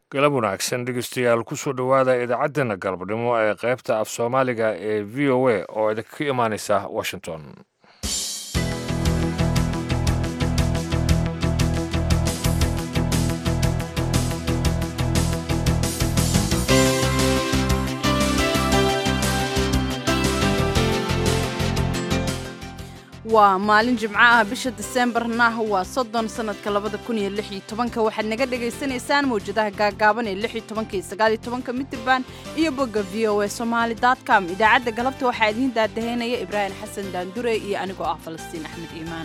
galab wanaagsan dhegeystayaal kusoo dhowaada idaacaddeenna galabnimo ee qaybta af soomaaliga ee v o a oo idinka imaaneysa washington waa maalin jimco ah bisha diseembarna waa soddon sanadka labada kun iyo lix iyo tobanka waxaad naga dhagaysanaysaan mawjadaha gaagaaban ee lix iyo tobanka iyo sagaal iyo tobanka mitirban iyo bogga v o a somaali com idaacadda galabta waxaa idiin daadaheynaya ibraahim xasan daandure iyo anigoo ah falastiin axmed iimaan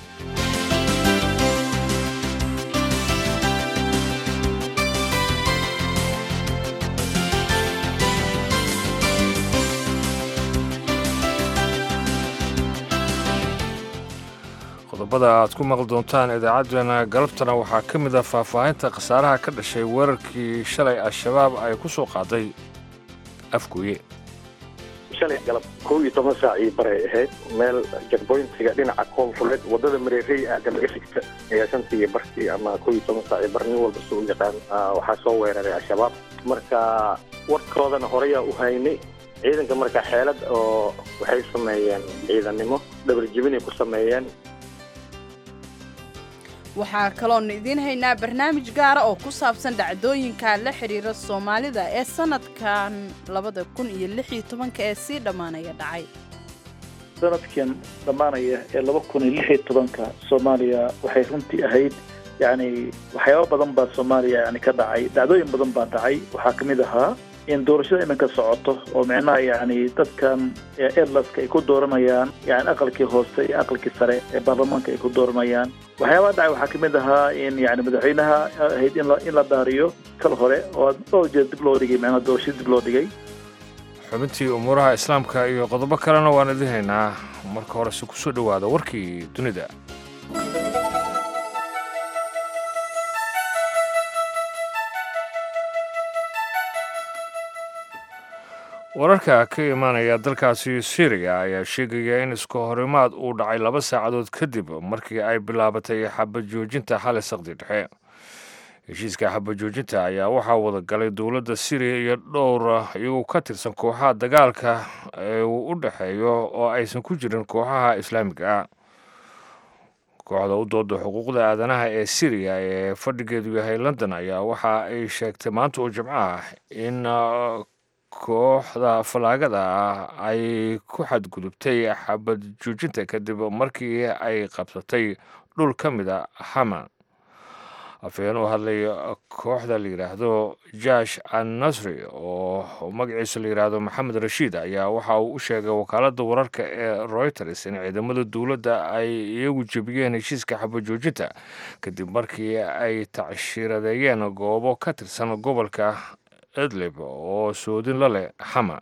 qodobada aad ku maqli doontaan idaacaddeenna galabtana waxaa ka mid ah faahfaahinta khasaaraha ka dhashay weerarkii shalay al-shabaab ay ku soo qaaday afgooye shalay galab kow iyo toban saacii baray ahayd meel jagboyntiga dhinaca koonfureed waddada mareerey aada laga sigta ayaa shantii barkii ama kow iyo toban saacii bar nin walba soo yaqaan waxaa soo weeraray al-shabaab marka warkoodana horeyaa u haynay ciidanka marka xeelad oo waxay sameeyeen ciidannimo dhabarjibinay ku sameeyeen waxaa kaloonu idiin haynaa barnaamij gaara oo ku saabsan dhacdooyinka la xidhiira soomaalida ee sanadkan labada kun iyo lix iyo tobanka ee sii dhammaanaya dhacay sanadkan dhammaanaya ee laba kun iyo lix iyo tobanka soomaaliya waxay runtii ahayd yacni waxyaaba badan baa soomaaliya yani ka dhacay dhacdooyin badan baa dhacay waxaa ka mid ahaa in doorashada iminka socoto oo micnaha yacni dadkan edlaska ay ku dooranayaan yani aqalkii hoose iyo aqalkii sare ee baarlamaanka ay ku dooranayaan waxyaabaha dhacay waxaa kamid ahaa in yani madaxweynaha ahayd in in la daariyo kal hore oo dhowr jeer dib loo dhigay micnaha doorashada dib loo dhigay xubintii umuuraha islaamka iyo qodobo kalena waan idiin haynaa marka horese kusoo dhowaada warkii dunida wararka ka imaanaya dalkaasi syriya ayaa sheegaya in iska horimaad uu dhacay laba saacadood kadib markii ay bilaabatay xabajoojinta xali saqdi dhexe heshiiska xabajoojinta ayaa waxaa wada galay dowladda syriya iyo dhowr iyagoo ka tirsan kooxaha dagaalka ee uu u dhexeeyo oo aysan ku jirin kooxaha islaamiga ah kooxda u dooda xuquuqda aadanaha ee syriya ee fadhigeedu yahay london ayaa waxa ay sheegtay maanta oo jimco ah in kooxda falaagada ah ay ku xadgudubtay xabad joojinta kadib markii ay qabsatay dhul ka mid a hama afhayeen u hadlay kooxda la yidhaahdo jash an nasri oo magaciisa la yidhaahdo maxamed rashiid ayaa waxa uu u sheegay wakaaladda wararka ee reuters in ciidamada dowladda ay iyagu jebiyeen heshiiska xabajoojinta kadib markii ay tacshiradeeyeen goobo ka tirsan gobolka idlib oo soodin la leh xama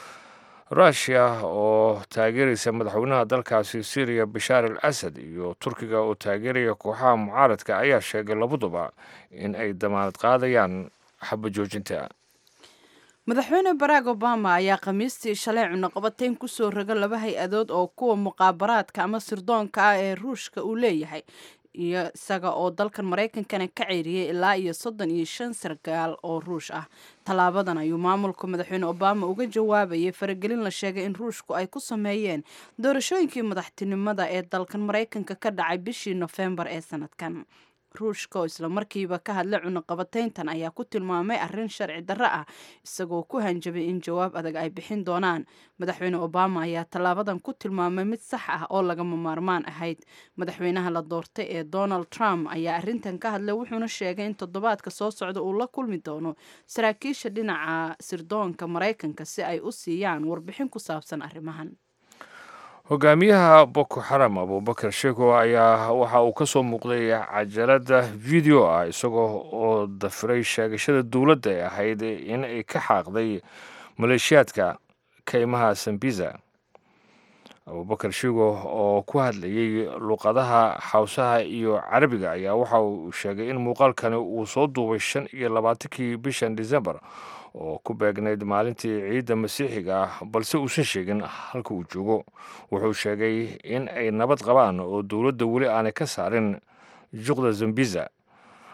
rushia oo taageeraysa madaxweynaha dalkaasi syriya bashaar al asad iyo turkiga oo taageeraya kooxaha mucaaradka ayaa sheegay labaduba in ay damaanad qaadayaan xabajoojinta madaxweyne barack obama ayaa khamiistii shalay cunaqabatayn kusoo roga laba hay-adood oo kuwa muqaabaraadka ama sirdoonka ah ee ruushka uu leeyahay iyo isaga oo dalkan maraykankana ka ceeriyey ilaa iyo soddon iyo shan sargaal oo ruush ah tallaabadan ayuu maamulka madaxweyne obama uga jawaabayay faragelin la sheegay in ruushku ay ku sameeyeen doorashooyinkii madaxtinimada ee dalkan maraykanka ka dhacay bishii nofembar ee sanadkan ruushka oo islamarkiiba ka hadlay cunaqabatayntan ayaa ku tilmaamay arrin sharci darro ah isagoo ku hanjabay in jawaab adag ay bixin doonaan madaxweyne obama ayaa tallaabadan ku tilmaamay mid sax ah oo lagama maarmaan ahayd madaxweynaha la doortay ee donald trump ayaa arrintan ka hadlay wuxuuna sheegay in toddobaadka soo socda uu la kulmi doono saraakiisha dhinaca sirdoonka maraykanka si ay u siiyaan warbixin ku saabsan arrimahan hogaamiyaha boko xaram abubakar sheeko ayaa waxa uu ka soo muuqday cajalada video ah isagoo oo dafiray sheegashada dowladda ee ahayd in ay ka xaaqday maleeshiyaadka kaymaha sambiza abubakar sheego oo ku hadlayay luqadaha xawsaha iyo carabiga ayaa waxa uu sheegay in muuqaalkani uu soo duubay shan iyo labaatankii bishan decembar oo ku beegnayd maalintii ciidda masiixiga ah balse uusan sheegin halka uu joogo wuxuu sheegay in ay nabad qabaan oo dowladda weli aanay ka saarin juqda zambiza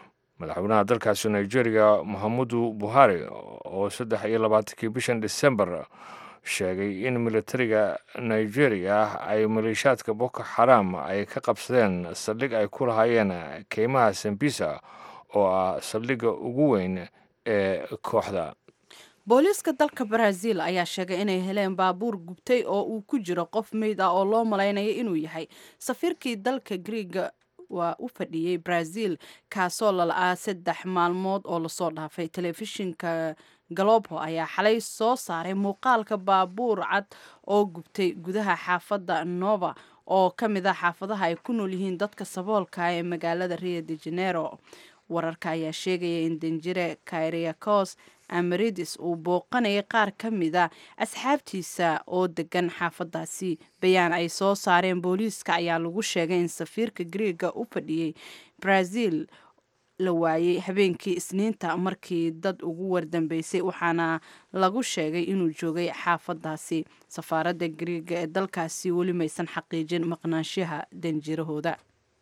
madaxweynaha dalkaasi nigeria mohamudu buhari oo saddex iyo labaatankii bishan december sheegay in militariga nigeria ay maleeshaadka boko xaram ay ka qabsadeen saldhig ay ku lahaayeen keymaha sambisa oo ah saldhigga ugu weyn ee kooxda booliiska dalka brazil ayaa sheegay inay heleen baabuur gubtay oo uu ku jiro qof meyd ah oo loo malaynayo inuu yahay safiirkii dalka griega waa u fadhiyey brazil kaasoo lala-aa saddex maalmood oo lasoo dhaafay telefishinka galobo ayaa xalay soo saaray muuqaalka baabuur cad oo gubtay gudaha xaafadda nova oo ka mid ah xaafadaha ay ku nool yihiin dadka saboolka ee magaalada rio de janeiro wararka ayaa sheegaya in danjire kairiakos amaridis uu booqanayay qaar ka mid a asxaabtiisa oo degan xaafadaasi bayaan ay soo saareen booliiska ayaa lagu sheegay in safiirka griega u fadhiyey brazil la waayey habeenkii isniinta markii dad ugu wardambeysay waxaana lagu sheegay inuu joogay xaafadaasi safaaradda griega ee dalkaasi weli maysan xaqiijin maqnaanshaha danjirahooda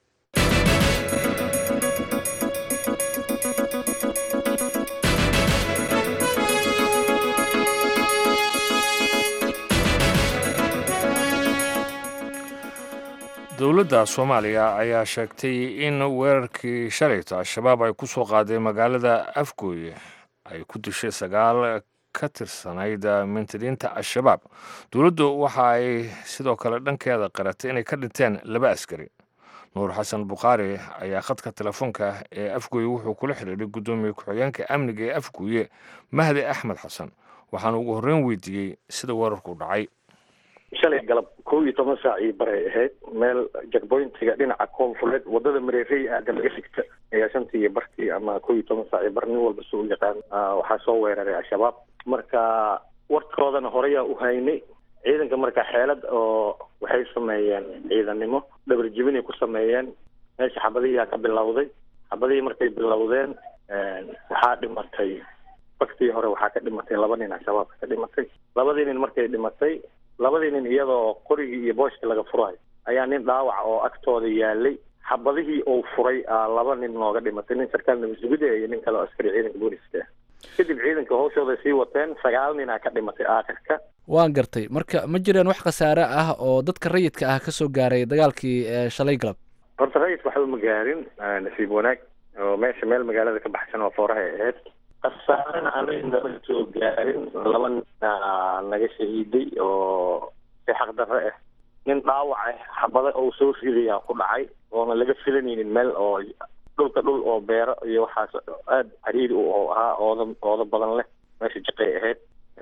dowladda soomaaliya ayaa sheegtay in weerarkii shalayta al-shabaab ay ku soo qaaday magaalada afgooye ay ku dishay sagaal ka tirsanayd mintadiinta al-shabaab dowladdu waxa ay sidoo kale dhankeeda qaratay inay ka dhinteen laba askari nuur xasan bukhaari ayaa khadka telefoonka ee afgooye wuxuu kula xidhiidhay guddoomiye ku-xigeenka amniga ee afgooye mahdi axmed xasan waxaana ugu horreyn weydiiyey sida weerarku dhacay shalay galab kow iyo toban saacii baray ahayd meel jakboyntiga dhinaca koonfureed wadada mareerey aada laga sigta ayaa shantii iyo barkii ama kow iyo toban saacii bar nin walba soo yaqaan waxaa soo weeraray al-shabaab marka warkoodana horeyaa u haynay ciidanka marka xeelad oo waxay sameeyeen ciidannimo dhabarjibinay ku sameeyeen meesha xabadihiyaa ka bilowday xabadihii markay bilowdeen waxaa dhimatay baktii hore waxaa ka dhimatay laba nin al-shabaabka ka dhimatay labadii nin markay dhimatay labadii nin iyadoo qorigii iyo booshkii laga furayo ayaa nin dhaawac oo agtooda yaalay xabadihii uu furay laba nin nooga dhimatay nin sarkaal nabadsuguda iyo nin kale oo askari ciidanka booliska kadib ciidanka hawshooday sii wateen sagaal ninaa ka dhimatay aakhirka waan gartay marka ma jireen wax khasaare ah oo dadka rayidka ah ka soo gaaray dagaalkii shalay galab horta rayidka waxba ma gaarin nasiib wanaag oo meesha meel magaalada ka baxsan oo fooraha ay ahayd khasaarena anaga nama soo gaarin laba nina naga shahiiday oo si xaqdarre ah nin dhaawac ah xabada oo soo ridayaa ku dhacay oona laga filanaynin meel oo dhulka dhul oo beero iyo waxaas aada cariiri oo ahaa ooda ooda badan leh meesha jaqay ahayd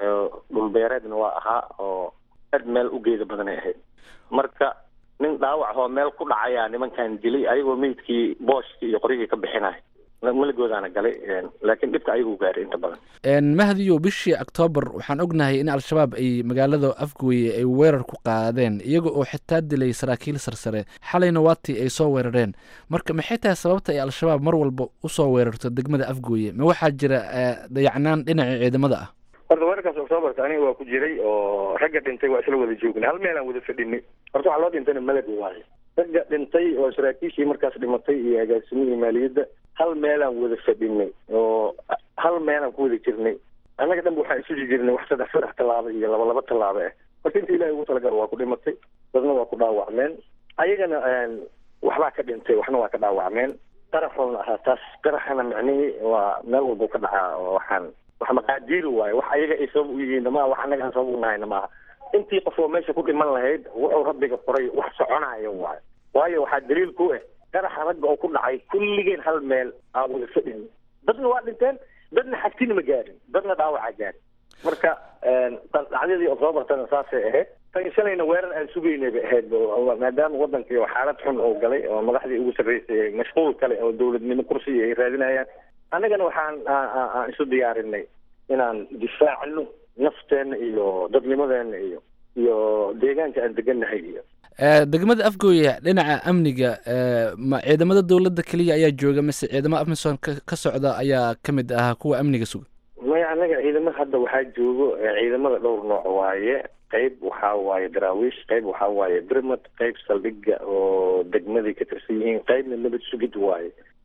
dhul beereedna waa ahaa oo aad meel u geeda badanay ahayd marka nin dhaawac oo meel ku dhacayaa nimankan dilay ayagoo meydkii booshkii iyo qoryihii ka bixinaya maligoodaana galay laakiin dhibka ayagu gaaray inta badan mahdiyo bishii octoobar waxaan ognahay in al-shabaab ay magaalada afgooye ay weerar ku qaadeen iyaga oo xitaa dilay saraakiil sarsare xalayna waatii ay soo weerareen marka maxay tahay sababta ay al-shabaab mar walba usoo weerarto degmada afgooye ma waxaa jira dayacnaan dhinaca ciidamada ah horta weerarkaas octoobarka aniga waa ku jiray oo ragga dhintay waa isla wada joognay hal meelaan wada fadhinay horta waxaa loo dhintayna malad waaye ragga dhintay oo saraakiishii markaas dhimatay iyo agaasimihii maaliyadda hal meelaan wada fadhinay oo hal meelaan ku wada jirnay annaga dhanba waxaan isu jirnay wax saddex saddex tallaabo iyo laba laba tallaabo ah horta inta ilahay ugu talagal waa ku dhimatay dadna waa ku dhaawacmeen ayagana waxbaa ka dhintay waxna waa ka dhaawacmeen qaraxoona ahaa taas qaraxana micnihii waa meel walbuu ka dhacaa oo waxaan wax maqaadiiri waaye wax ayaga ay sabab u yihiin maaha wax annaga aan sabab u nahayna maaha intii qof oo meesha ku dhiman lahayd wuxuu rabbiga qoray wax soconayo waayo waayo waxaa daliil ku ah qaraxa ragga oo ku dhacay kulligeen hal meel aan wada fadhin dadna waa dhinteen dadna xagtina ma gaarin dadna dhaawacaa gaarin marka dhacdadii octoobartana saasay ahayd tan shalayna weerar aan sugaynay bay ahayd maadaama wadankii xaalad xun oo galay oo madaxdii ugu sarreysay mashquul kale oo dowladnimo kursiga ay raadinayaan annagana waxaan aan isu diyaarinay inaan difaacno nafteenna iyo dadnimadeena iyo iyo deegaanka aan degannahay iyo degmada afgooye dhinaca amniga ma ciidamada dowladda keliya ayaa jooga mise ciidamada afmison ka socda ayaa ka mid ah kuwa amniga suga maya annaga ciidamada hadda waxaa joogo ciidamada dhowr nooc waaye qayb waxaa waaye daraawiish qayb waxaa waaye birmad qayb saldhiga oo degmaday ka tirsan yihiin qaybna nabad sugid waaye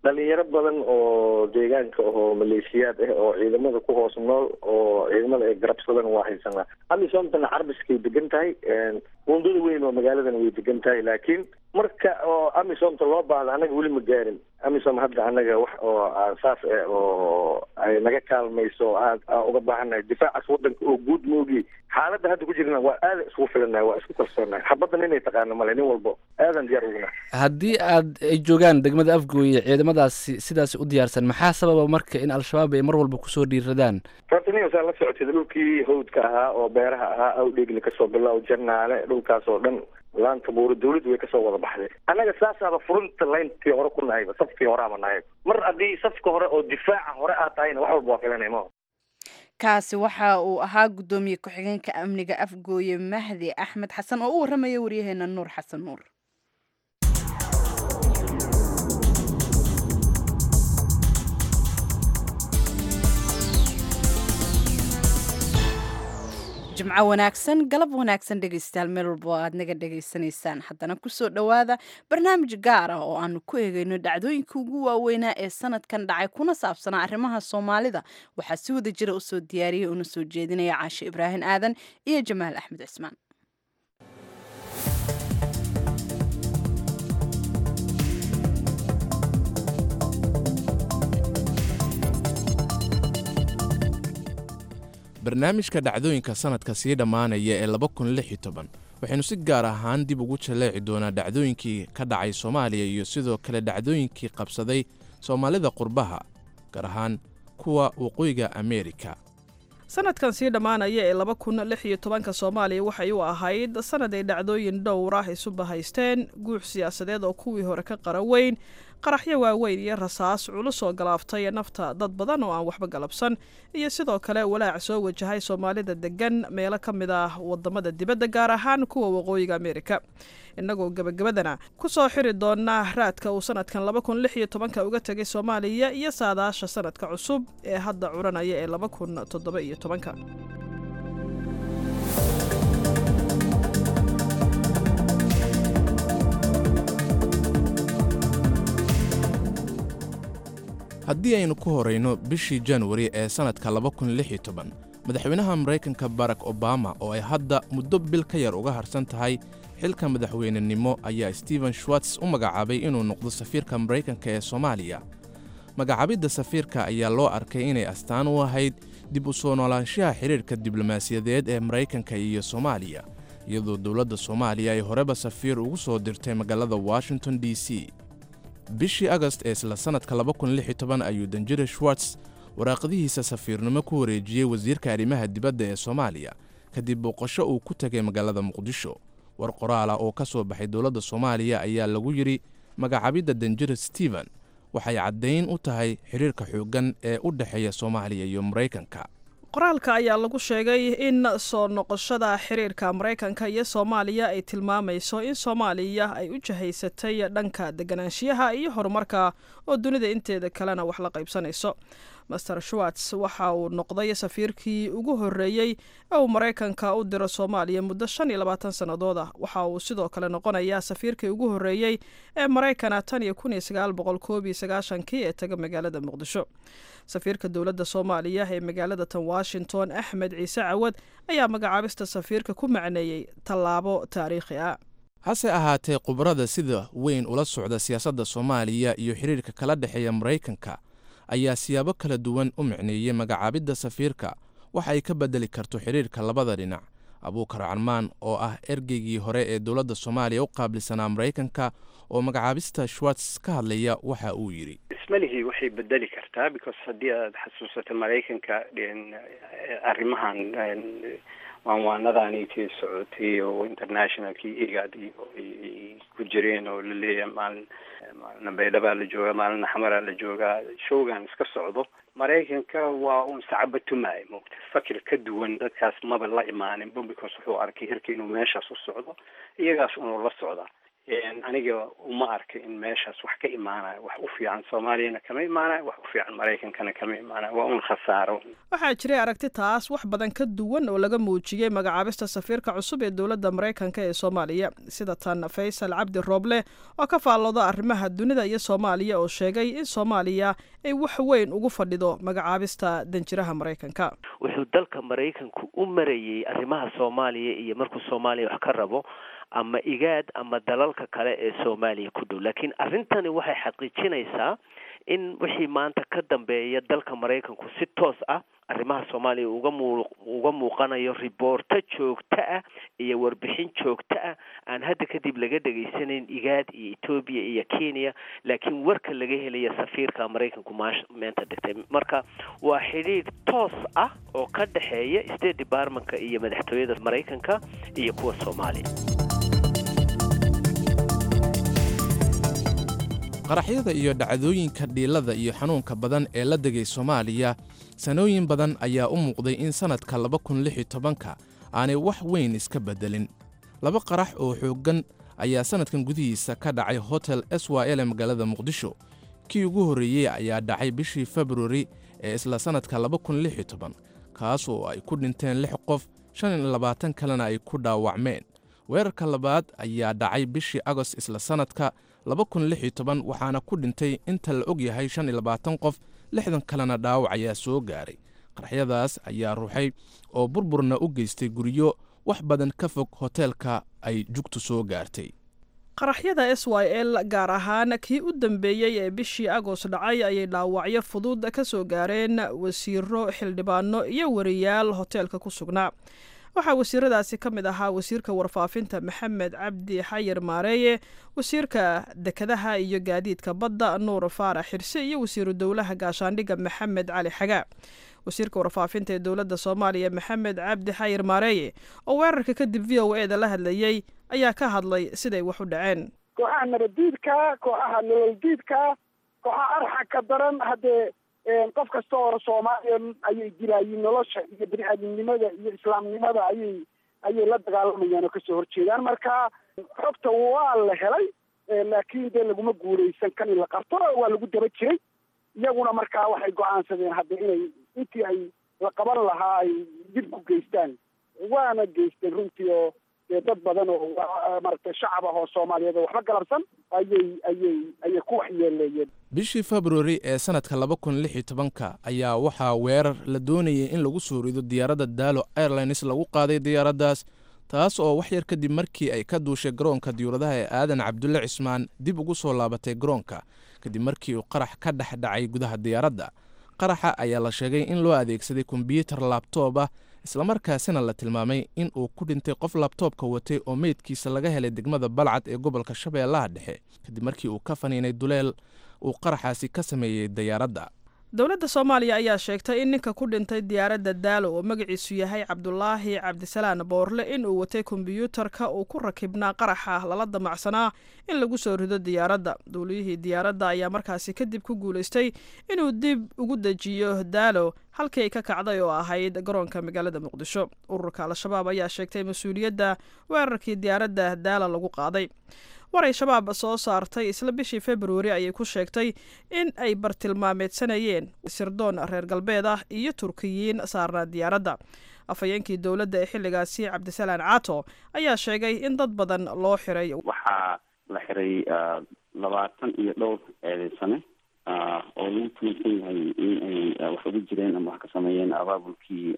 dhalinyaro badan oo deegaanka ahoo maleeshiyaad ah oo ciidamada ku hoos nool oo ciidamada ay garabsadaan waa haysanaa amisoomtana carbiskay degan tahay wundada weyn oo magaaladan way degan tahay laakiin marka oo amisomta loo baahdo annaga weli ma gaarin amisom hadda annaga wax oo saas ah oo ay naga kaalmayso aan uga baahannahay difaacaas wadanka oo guud moogi xaaladda hadda ku jirna waa aadan isku filannahay waa isku kalsoonahay xabaddan inay taqaano male nin walbo aadan diyaar uguna haddii aad ay joogaan degmada afgooye ciidamadaasi sidaasi u diyaarsan maxaa sababa marka in al-shabaab ay mar walba kusoo dhiiradaan horta nin saa la socotid dhulkii hawdka ahaa oo beeraha ahaa awdheegli kasoo bilow jannaale dhulkaas oo dhan laanta buuri dawladdu way kasoo wada baxday annaga saasaaba furunta layntii hore ku nahayba safkii horeaba nahay mar haddii safka hore oo difaaca hore aad tahayna wax walba waa filanay ma kaasi waxa uu ahaa guddoomiye ku-xigeenka amniga afgooye mahdi axmed xasan oo u warramaya waryaheena nuur xasan nuur jimco wanaagsan galab wanaagsan dhegaystayaal meel walba oo aad naga dhegaysanaysaan haddana kusoo dhowaada barnaamij gaar ah oo aanu ku eegayno dhacdooyinka ugu waaweynaa ee sanadkan dhacay kuna saabsanaa arrimaha soomaalida waxaa si wada jira usoo diyaariyay una soo jeedinaya caashe ibraahim aadan iyo jamaal axmed cismaan barnaamijka dhacdooyinka sanadka sii dhammaanaya ee laba kun lix iyo toban waxaynu si gaar ahaan dib ugu jaleeci doonaa dhacdooyinkii ka dhacay soomaaliya iyo sidoo kale dhacdooyinkii qabsaday soomaalida qurbaha gaar ahaan kuwa waqooyiga ameerika sanadkan sii dhammaanaya ee laba kun lix iyo tobanka soomaaliya waxay u ahayd sanad ay dhacdooyin dhowr ah isu bahaysteen guux siyaasadeed oo kuwii hore ka qara weyn qaraxyo waaweyn iyo rasaas culus oo galaaftay nafta dad badan oo aan waxba galabsan iyo sidoo kale walaac soo wajahay soomaalida degan meelo ka mid ah wadamada dibadda gaar ahaan kuwa waqooyiga ameerika innagoo gebagabadana ku soo xiri doonaa raadka uu sanadkan laba kun lix iyo tobanka uga tegay soomaaliya iyo saadaasha sanadka cusub ee hadda curanaya ee laba kun toddoba iyo tobanka haddii aynu ku horayno bishii januari ee sannadka laba kun lix iyo toban madaxweynaha maraykanka barack obama oo ay hadda muddo bil ka yar uga harsan tahay xilka madaxweynenimo ayaa stephen schwartz u magacaabay inuu noqdo safiirka maraykanka ee soomaaliya magacaabidda safiirka ayaa loo arkay inay astaan u ahayd dib u soo noolaanshaha xidhiirka diblomaasiyadeed ee maraykanka iyo soomaaliya iyadoo dowladda soomaaliya ay horeba safiir ugu soo dirtay magaalada washington d c bishii agast ee isla sannadka ayuu danjire schwartz waraaqadihiisa safiirnimo ku wareejiyey wasiirka arrimaha dibadda ee soomaaliya kadib booqasho uu ku tegay magaalada muqdisho war qoraala oo ka soo baxay dowladda soomaaliya ayaa lagu yidhi magacaabidda danjire stephen waxay caddayn u tahay xidhiirka xooggan ee u dhexeeya soomaaliya iyo maraykanka qoraalka ayaa lagu sheegay in soo noqoshada xiriirka maraykanka iyo soomaaliya ay tilmaamayso in soomaaliya ay u jahaysatay dhanka deganaanshiyaha iyo horumarka oo dunida inteeda kalena wax la qaybsanayso master schwartz waxa uu noqday safiirkii ugu horreeyey ee uu maraykanka u diro soomaaliya muddo shan iyo labaatan sannadood ah waxa uu sidoo kale noqonayaa safiirkii ugu horreeyey ee maraykana tan iyo kun iyo sagaal boqol koob iyo sagaashankii ee taga magaalada muqdisho safiirka dowladda soomaaliya ee magaalada tan washington axmed ciise cawad ayaa magacaabista safiirka ku macneeyey tallaabo taariikhi ah hase ahaatee khubarada sida weyn ula socda siyaasadda soomaaliya iyo xidhiirka kala dhexeeya maraykanka ayaa siyaabo kala duwan u micneeyey magacaabidda safiirka waxa ay ka beddeli karto xidhiirka labada dhinac abuukar calmaan oo ah ergeygii hore ee dowladda soomaaliya u qaabilsanaa maraykanka oo magacaabista schwartz ka hadlaya waxa uu yidhi ismalihii waxay bedeli kartaa because haddii aad xasuusato maraykanka arrimahan waanwaanadaanitii socotay oo internationalkii igad iyo ay ku jireen oo laleeyahay maalin maalina baydhabaa la joogaa maalina xamaraa la joogaa showgan iska socdo maraykanka waa uun sacaba tumaay moogta fakir ka duwan dadkaas maba la imaaninba because wuxuu arkay hirka inuu meeshaas u socdo iyagaas unuu la socdaa aniga uma arka in meeshaas wax ka imaanayo wax u fiican soomaaliyana kama imaanayo wax u fiican maraykankana kama imaanayo waa un khasaaro waxaa jiray aragti taas wax badan ka duwan oo laga muujiyey magacaabista safiirka cusub ee dowladda maraykanka ee soomaaliya sida tan faysal cabdi rooble oo ka faallooda arrimaha dunida iyo soomaaliya oo sheegay in soomaaliya ay wax weyn ugu fadhido magacaabista danjiraha maraykanka wuxuu dalka maraykanku u marayey arrimaha soomaaliya iyo markuu soomaaliya wax ka rabo ama igaad ama dalalka kale ee soomaaliya ku dhow laakiin arrintani waxay xaqiijinaysaa in wixii maanta ka dambeeya dalka maraykanku si toos ah arrimaha soomaaliya uga muu uga muuqanayo riboorto joogto ah iyo warbixin joogto ah aan hadda kadib laga dhegaysanayn igaad iyo etoobiya iyo kenya laakiin warka laga helaya safiirka maraykanku maash meenta dhigtay marka waa xidhiidh toos ah oo ka dhexeeya state departmentka iyo madaxtooyada maraykanka iyo kuwa soomaaliya qaraxyada iyo dhacdooyinka dhiilada iyo xanuunka badan ee la degay soomaaliya sanooyin badan ayaa u muuqday in sannadka laba kun lix iyo tobanka aanay wax weyn iska beddelin laba qarax oo xooggan ayaa sannadkan gudihiisa ka dhacay hotel s y l ee magaalada muqdisho kii ugu horreeyey ayaa dhacay bishii februari ee isla sannadka laba kun lix iyo toban kaas oo ay ku dhinteen lix qof shan iyo labaatan kalena ay ku dhaawacmeen weerarka labaad ayaa dhacay bishii agost isla sannadka laba kun lix iyo toban waxaana ku dhintay inta la og yahay shan iyo labaatan qof lixdan kalena dhaawac ayaa soo gaaray qaraxyadaas ayaa ruuxay oo burburna u geystay guryo wax badan ka fog hoteelka ay jugtu soo gaartay qaraxyada s y l gaar ahaan kii u dambeeyey ee bishii agost dhacay ayay dhaawacyo fudud ka soo gaareen wasiiro xildhibaano iyo wariyaal hoteelka ku sugnaa waxaa wasiiradaasi ka mid ahaa wasiirka warfaafinta maxamed cabdi xayir maareeye wasiirka dekedaha iyo gaadiidka badda nuur faarax xirse iyo wasiiru dowlaha gaashaandhigga maxamed cali xagaa wasiirka warfaafinta ee dowladda soomaaliya maxamed cabdi xayir maareeye oo weerarka kadib v o e da la hadlayey ayaa ka hadlay siday wax u dhaceen kooxaha nabaddiidka kooxaha nololdiidka kooxaha arxagka daran haddee qof kasta oo soomaaliya ayay dilaayiin nolosha iyo bini-aadamnimada iyo islaamnimada ayay ayay la dagaalamayaan oo kasoo horjeedaan marka xogta waa la helay laakiin dee laguma guulaysan kan in la qabto waa lagu daba jiray iyaguna markaa waxay go-aansadeen hadda inay intii ay la qaban lahaa ay dib ku geystaan waana geysteen runtii oo dee dad badan oo maaragtay shacab ah oo soomaaliyeed oo waxba galabsan ayay ayay ayay ku waxyeeleeyeen bishii februari ee sannadka laba kun lix iyo tobanka ayaa waxaa weerar la doonayay in lagu soo rido diyaaradda daalo airlines lagu qaaday diyaaraddaas taas oo wax yar kadib markii ay ka duushay garoonka diyuuradaha ee aadan cabdulle cismaan dib ugu soo laabatay garoonka kadib markii uu qarax ka dhex dhacay gudaha diyaaradda qaraxa ayaa la sheegay in loo adeegsaday kombyuutar laabtoob ah islamarkaasina la tilmaamay in uu ku dhintay qof labtoobka watay oo meydkiisa laga helay degmada balcad ee gobolka shabeellaha dhexe kadib markii uu ka faniinay duleel uu qaraxaasi ka sameeyey diyaaradda dowladda soomaaliya ayaa sheegtay in ninka ku dhintay diyaaradda daalo oo magaciisu yahay cabdulaahi cabdisalaan boorle in uu watay kombyuutarka uu ku rakibnaa qaraxa lala damacsanaa in lagu soo rido diyaaradda duuliyihii diyaaradda ayaa markaasi kadib ku guulaystay inuu dib ugu dejiyo daalo halkii ay ka kacday oo ahayd garoonka magaalada muqdisho ururka al-shabaab ayaa sheegtay mas-uuliyadda weerarkii diyaaradda daala lagu qaaday war ay shabaab soo saartay isla bishii februari ayay ku sheegtay in ay bartilmaameedsanayeen sirdoon reer galbeed ah iyo turkiyiin saarnaa diyaaradda afhayeenkii dowladda ee xilligaasi cabdisalaan caato ayaa sheegay in dad badan loo xiray waxaa la xiray labaatan iyo dhowr eedeysane oo lagu tuunsan yahay in ay wax ugu jireen ama wax ka sameeyeen abaabulkii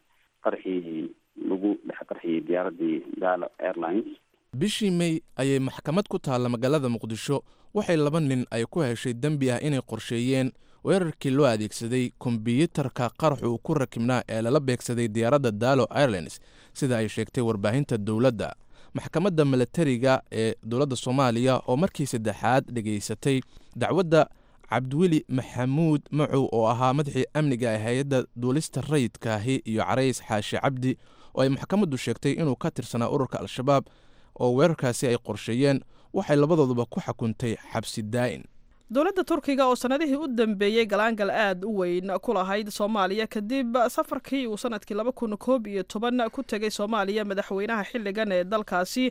qarxii lagu dhex qarxiyey diyaaraddii daalo airlines bishii mey ayay maxkamad ku taalla magaalada muqdisho waxay laba nin ay ku heshay dembi ah inay qorsheeyeen weerarkii loo adeegsaday kombiyuutarka qarax uu ku rakibnaa ee lala beegsaday diyaaradda daalo airlines sida ay sheegtay warbaahinta dowladda maxkamadda milatariga ee dowladda soomaaliya oo markii saddexaad dhegaysatay dacwadda cabdiweli maxamuud macow oo ahaa madaxii amniga ee hay-adda duulista rayidkaahi iyo carays xaashi cabdi oo ay maxkamaddu sheegtay inuu ka tirsanaa ururka al-shabaab oo weerarkaasi ay qorsheeyeen waxay labadooduba ku xukuntay xabsi daa'in dowladda turkiga oo sannadihii u dambeeyey galaangal aad u weyn ku lahayd soomaaliya kadib safarkii uu sanadkii laba kun koob iyo toban ku tegay soomaaliya madaxweynaha xilligan ee dalkaasi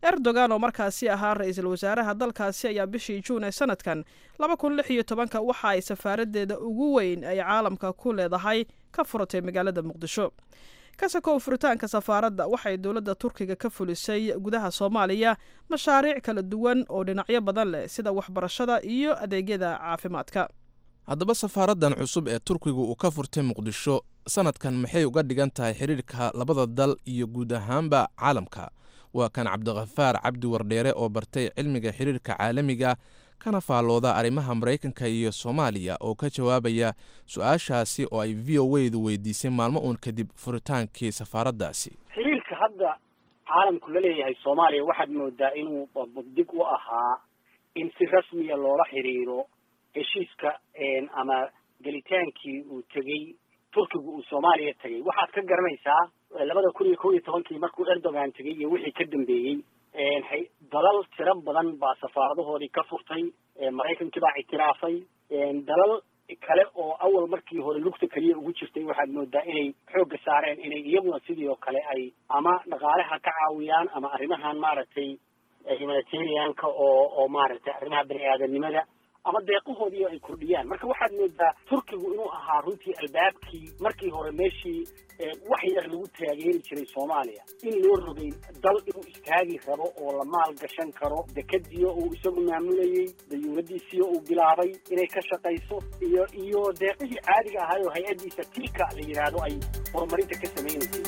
erdogan oo markaasi ahaa ra-iisul wasaaraha dalkaasi ayaa bishii juun ee sanadkan laba kun lix iyo tobanka waxa ay safaaradeeda ugu weyn ay caalamka ku leedahay ka furatay magaalada muqdisho kasakow furitaanka safaaradda waxay dowladda turkiga ka fulisay gudaha soomaaliya mashaariic kala duwan oo dhinacyo badan leh sida waxbarashada iyo adeegyada caafimaadka haddaba safaaraddan cusub ee turkigu uu ka furtay muqdisho sanadkan maxay uga dhigan tahay xidhiirka labada dal iyo guud ahaanba caalamka waa kan cabdikhafaar cabdi wardheere oo bartay cilmiga xidhiirka caalamiga kana faallooda arrimaha maraykanka iyo soomaaliya oo ka jawaabaya su-aashaasi oo ay v o wdu weydiisay maalmo uun kadib furitaankii safaaraddaasi xiriirka hadda caalamku la leeyahay soomaaliya waxaad moodaa inuu dig u ahaa in si rasmiya loola xiriiro heshiiska ama gelitaankii uu tegey turkigu uu soomaaliya tegey waxaad ka garanaysaa labada kun iyo kow iyo tobankii markuu erdogan tegey iyo wixii ka dambeeyey dalal tiro badan baa safaaradahoodii ka furtay maraykankii baa ictiraafay dalal kale oo awal markii hore lugta keliya ugu jirtay waxaad moodaa inay xoogga saareen inay iyaguna sidii oo kale ay ama dhaqaalaha ka caawiyaan ama arrimahan maaragtay humanitarianka oo oo maaragtay arrimaha bani aadanimada ama deeqahoodii ay kordhiyaan marka waxaad moodaa turkigu inuu ahaa runtii albaabkii markii hore meeshii wax yar lagu taageeri jiray soomaaliya in loo rogay dal inuu istaagi rabo oo la maal gashan karo dekadiyo uu isagu maamulayey dayuuradiisiyo uu bilaabay inay ka shaqayso iyo iyo deeqihii caadiga ahaay oo hay-addiisa tilka la yidhaahdo ay horumarinta ka samaynaysay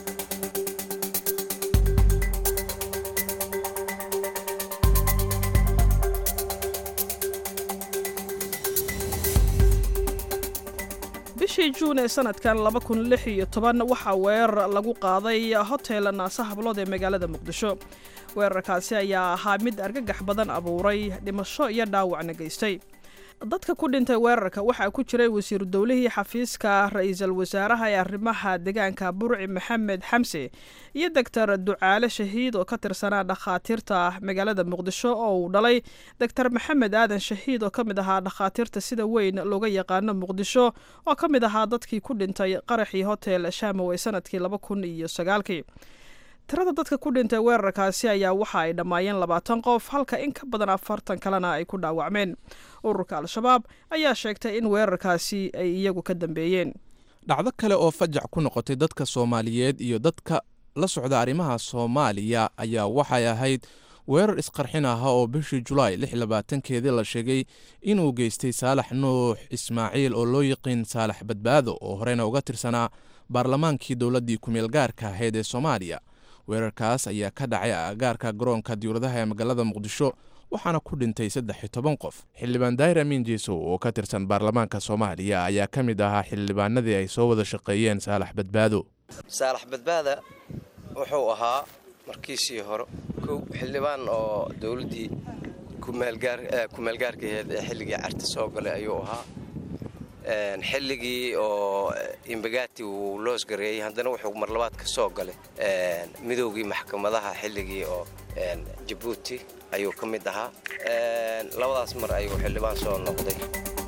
bishii juun ee sanadkan laba kun lix iyo toban waxaa weerar lagu qaaday hotel naasa hablood ee magaalada muqdisho weerarkaasi ayaa ahaa mid argagax badan abuuray dhimasho iyo dhaawacna geystay dadka ku dhintay weerarka waxaa ku jiray wasiiru dowlihii xafiiska ra-iisul wasaaraha ee arrimaha deegaanka burci maxamed xamse iyo doctor ducaale shahiid oo ka tirsanaa dhakhaatiirta magaalada muqdisho oo uu dhalay doctor maxamed aadan shahiid oo ka mid ahaa dhakhaatiirta sida weyn looga yaqaano muqdisho oo ka mid ahaa dadkii ku dhintay qaraxii hotel shamow ee sanadkii laba kun iyo sagaalkii tirada dadka ku dhintay weerarkaasi ayaa waxa ay dhammaayeen labaatan qof halka in ka badan afartan kalena ay ku dhaawacmeen ururka al-shabaab ayaa sheegtay in weerarkaasi ay iyagu ka dambeeyeen dhacdo kale oo fajac ku noqotay dadka soomaaliyeed iyo dadka la socda arrimaha soomaaliya ayaa waxay ahayd weerar isqarxin aha oo bishii julaay lix labaatankeedii la sheegay inuu geystay saalax nuux ismaaciil oo loo yiqiin saalax badbaado oo horeyna uga tirsanaa baarlamaankii dowladdii kumeel gaarka ahayd ee soomaaliya weerarkaas ayaa ka dhacay agaarka garoonka diwladaha ee magaalada muqdisho waxaana ku dhintay saddex iyo toban qof xildhibaan daahir amiin jeesow oo ka tirsan baarlamaanka soomaaliya ayaa ka mid ahaa xildhibaanadii ay soo wada shaqeeyeen saalax badbaado saalax badbaada wuxuu ahaa markiisii hore kow xildhibaan oo dowladdii kumeelgaarkaheed ee xilligii carti soo galay ayuu ahaa xilligii oo imbagati uu loosgareeyey haddana wuxuu marlabaad ka soo galay midoogii maxkamadaha xilligii oo jabuuti ayuu ka mid ahaa labadaas mar ayuu xildhibaan soo noqday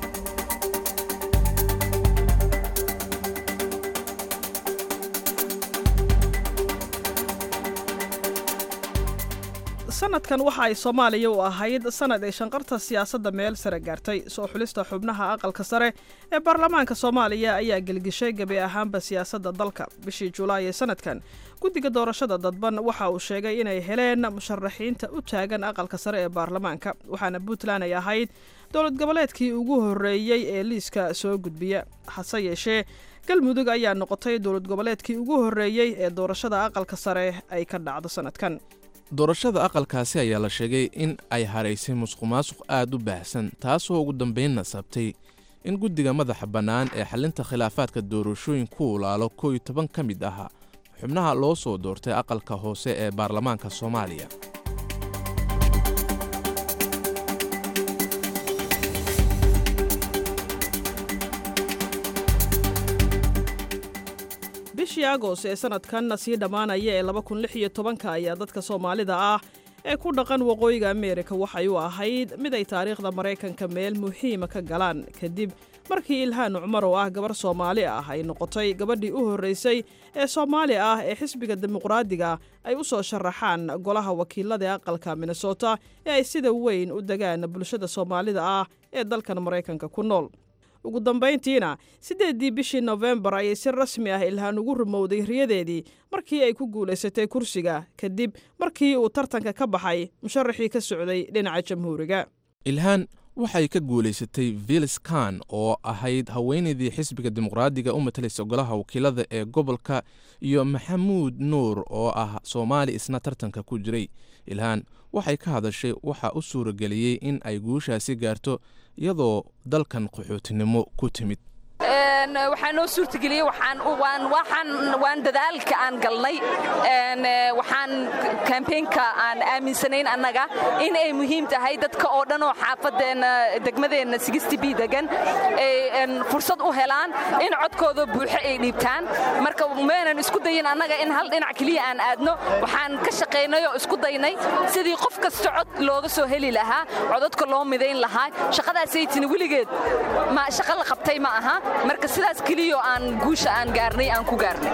sanadkan waxa ay soomaaliya u ahayd sanad ay shanqarta siyaasadda meel sare gaartay soo xulista xubnaha aqalka sare ee baarlamaanka soomaaliya ayaa gelgishay gebi ahaanba siyaasadda dalka bishii julaay ee sanadkan guddiga doorashada dadban waxa uu sheegay inay heleen musharaxiinta u taagan aqalka sare ee baarlamaanka waxaana puntland ay ahayd dowlad goboleedkii ugu horreeyey ee liiska soo gudbiya hase yeeshee galmudug ayaa noqotay dowlad goboleedkii ugu horreeyey ee doorashada aqalka sare ay ka dhacdo sanadkan doorashada aqalkaasi ayaa la sheegay in ay haraysay musuqmaasuq aad u baahsan taasoo ugu dambaynna sabtay in guddiga madaxa bannaan ee xalinta khilaafaadka doorashooyinku ulaalo koo iyo toban ka mid ah xubnaha loo soo doortay aqalka hoose ee baarlamaanka soomaaliya bishii agost ee sanadkan sii dhammaanaya ee laba kun lix iyo tobanka ayaa dadka soomaalida ah ee ku dhaqan waqooyiga ameerika waxay u ahayd mid ay taariikhda maraykanka meel muhiima ka galaan kadib markii ilhaan cumar oo ah gabar soomaali ah ay noqotay gabadhii u horraysay ee soomaali ah ee xisbiga dimuqraadiga ay u soo sharaxaan golaha wakiilada ee aqalka minnesota ee ay sida weyn u degaan bulshada soomaalida ah ee dalkan maraykanka ku nool ugu dambayntiina siddeeddii bishii nofembar ayay si rasmi ah ilhaan ugu rumowday riyadeedii markii ay ku guulaysatay kursiga kadib markii uu tartanka ka baxay musharaxii ka socday dhinaca jamhuuriga ilhaan waxay ka guulaysatay vilis kan oo ahayd haweenaydii xisbiga dimuqraadiga u matalaysa golaha wakiilada ee gobolka iyo maxamuud nuur oo ah soomaali isna tartanka ku jiray ilhaan waxay ka hadashay waxa u suurageliyey in ay guushaasi gaarto iyadoo dalkan qaxootinimo ku timid waxaa noo suurtageliyey waan dadaalka aan galnay waxaan kambeynka aan aaminsanayn annaga in ay muhiim tahay dadka oo dhan oo xaafadeenna degmadeenna b degan ay fursad u helaan in codkooda buuxo ay dhiibtaan marka maynan isku dayin annaga in hal dhinac keliya aan aadno waxaan ka shaqaynay oo isku daynay sidii qof kasta cod looga soo heli lahaa codadka loo midayn lahaa shaqadaasaytini weligeed shaqa la qabtay ma aha marka sidaas keliyo aan guusha aan gaarnay aan ku gaarnay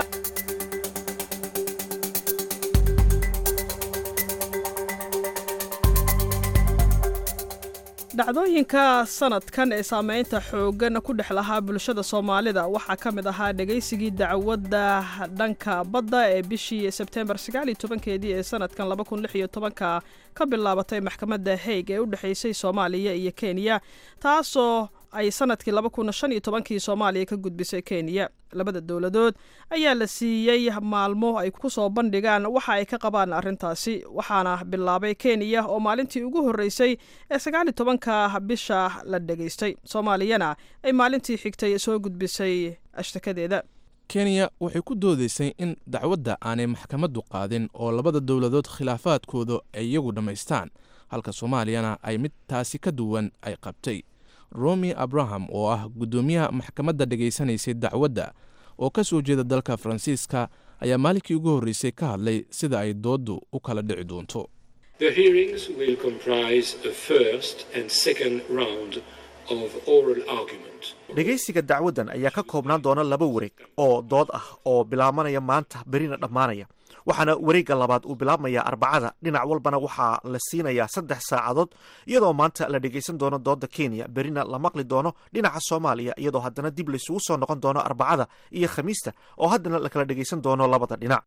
dhacdooyinka sanadkan ee saamaynta xooggan ku dhex lahaa bulshada soomaalida waxaa ka mid ahaa dhegaysigii dacwadda dhanka badda ee bishii sebtembar keedii ee sanadkan ka ka bilaabatay maxkamadda haig ee u dhexaysay soomaaliya iyo kenya taasoo ay sanadkii kii soomaaliya ka gudbisay kenya labada dowladood ayaa la siiyey maalmo ay ku soo bandhigaan waxa ay ka qabaan arrintaasi waxaana bilaabay kenya oo maalintii ugu horreysay ee sagaali tobanka bisha la dhegaystay soomaaliyana ay maalintii xigtay soo gudbisay ashtakadeeda kenya waxay ku doodaysay in dacwadda aanay maxkamaddu qaadin oo labada dowladood khilaafaadkooda ay iyagu dhammaystaan halka soomaaliyana ay mid taasi ka duwan ay qabtay romi abraham oo ah guddoomiyaha maxkamadda dhegaysanaysay dacwadda oo ka soo jeeda dalka faransiiska ayaa maalinkii ugu horreysay ka hadlay sida ay dooddu u kala dhici doonto dhegaysiga dacwaddan ayaa ka koobnaan doona laba wareeg oo dood ah oo bilaabanaya maanta berina dhammaanaya waxaana wareegga labaad uu bilaabmayaa arbacada dhinac walbana waxaa la siinayaa saddex saacadood iyadoo maanta la dhegaysan doono doodda kenya berina la maqli doono dhinaca soomaaliya iyadoo haddana dib laysugu soo noqon doono arbacada iyo khamiista oo haddana la kala dhegaysan doono labada dhinac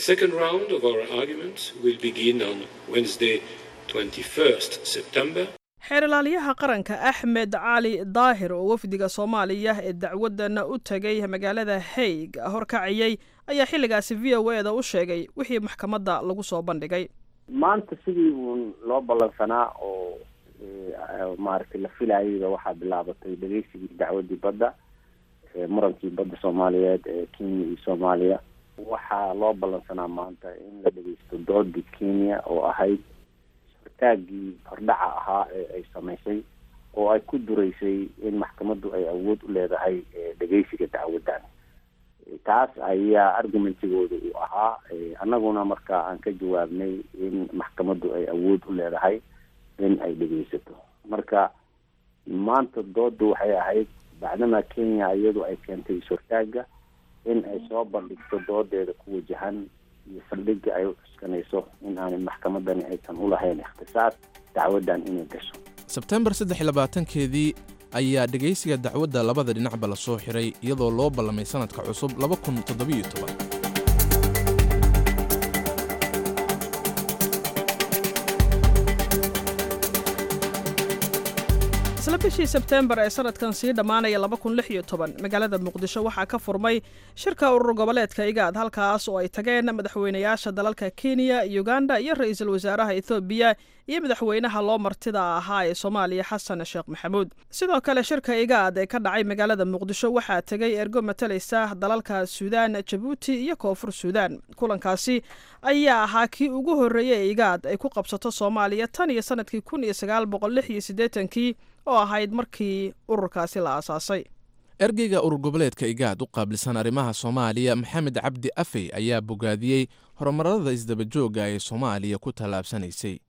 xeerilaalyaha qaranka axmed cali daahir oo wafdiga soomaaliya ee dacwaddan u tegay magaalada haig horkaciyey ayaa xilligaasi v o eda u sheegay wixii maxkamadda lagu soo bandhigay maanta sidii uun loo ballansanaa oo maaragtay la filayayba waxaa bilaabatay dhegeysigii dacwadii badda murankii badda soomaaliyeed ee kenya iyo soomaaliya waxaa loo ballansanaa maanta in la dhegeysto doodii kenya oo ahayd taagii hordhaca ahaa ee ay samaysay oo ay ku duraysay in maxkamaddu ay awood u leedahay dhegeysiga dacwaddan taas ayaa argumentigooda uu ahaa annaguna marka aan ka jawaabnay in maxkamaddu ay awood u leedahay in ay dhegeysato marka maanta dooddu waxay ahayd bacdama kenya iyadu ay keentay is-hortaaga in ay soo bandhigto doodeeda ku wajahan iyo saldhigga ay u cuskanayso in aanay maxkamadani aysan u lahayn ikhtisaas dacwaddan inay gasho sebtembar saddex iyo labaatankeedii ayaa dhegaysiga dacwadda labada dhinacba la soo xiray iyadoo loo ballamay sannadka cusub laba kun toddobiyo toban isla bishii sebteembar ee sanadkan sii dhammaanaya magaalada muqdisho waxaa ka furmay shirka urur goboleedka igaad halkaas oo ay tageen madaxweynayaasha dalalka kenya uganda iyo ra-iisul wasaaraha ethoobiya iyo madaxweynaha loo martida ahaa ee soomaaliya xasan sheekh maxamuud sidoo kale shirka igaad ee ka dhacay magaalada muqdisho waxaa tegay ergo matalaysa dalalka suudaan jabuuti iyo koonfur suudaan kulankaasi ayaa ahaa kii ugu horreeyey ee igaad ay ku qabsato soomaaliya tan iyo sanadkii kun iyo sagaal boqol lix iyo siddeetankii oo ahayd markii ururkaasi la aasaasay ergeyga urur goboleedka igaad u qaabilsan arrimaha soomaaliya maxamed cabdi afey ayaa bogaadiyey horumarada isdabajooga ee soomaaliya ku tallaabsanaysay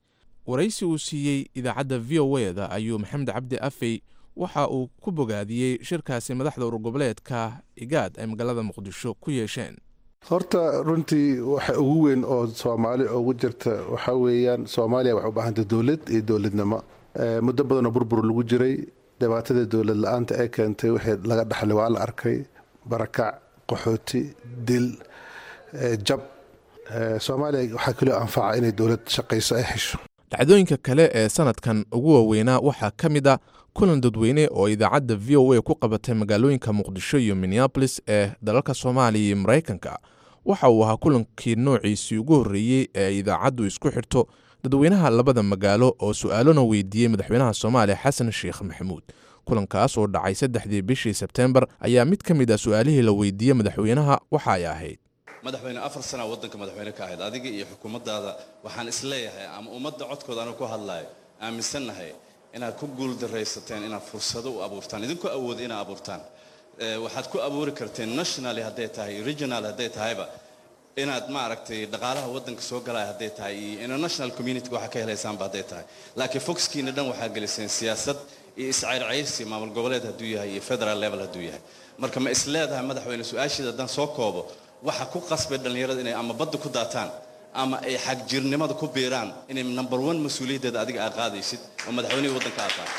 waraysi uu siiyey idaacadda v o e da ayuu maxamed cabdi afey waxa uu ku bogaadiyey shirkaasi madaxda urgoboleedka igaad ay magaalada muqdisho ku yeesheen horta runtii waxa ugu weyn oo soomaali ugu jirta waxaa weeyaan soomaaliya waxay u baahantay dowlad iyo dowladnimo muddo badanoo burbur lagu jiray dhibaatada dowlad la-aanta ee keentay wixii laga dhaxlay waa la arkay barakac qaxooti dil jab soomaaliya waxaa kaloo anfaca inay dowlad shaqayso ay hesho dhacdooyinka kale ee sanadkan ugu waaweynaa waxaa ka mid a kulan dadweyne oo idaacadda v o a ku qabatay magaalooyinka muqdisho iyo minneabolis ee dalalka soomaaliya iyo maraykanka waxa uu ahaa kulankii noociisii ugu horreeyey ee idaacaddu isku xirto dadweynaha labada magaalo oo su-aalona weydiiyey madaxweynaha soomaaliya xasan sheekh maxamuud kulankaas oo dhacay saddexdii bishii sebteembar ayaa mid ka mid ah su-aalihii la weydiiyey madaxweynaha waxa ay ahayd madaxweyne afar sana waddanka madaxweyne ka ahayd adiga iyo xukuumaddaada waxaan isleeyahay ama ummadda codkooda anigu ku hadlaayo aaminsannahay inaad ku guuldaraysateen inaad fursado u abuurtaan idinku awooda inaad abuurtaan waxaad ku abuuri karteen nationally hadday tahay regional hadday tahayba inaad maaragtay dhaqaalaha waddanka soo galaya hadday tahay iyo international community waxaa ka helaysaanba hadday tahay laakiin foxkiina dhan waxaa geliseen siyaasad iyo iscayrcayrsi maamul goboleed hadduu yahay iyo federal level hadduu yahay marka ma is leedahay madaxweyne su-aashiida haddaan soo koobo waxa ku qasbay dhallinyarada inay ama badda ku daataan ama ay xagjirnimada ku biiraan inay number one mas-uuliyaddeeda adiga aad qaadaysid oo madaxweynihii waddanka aad tahay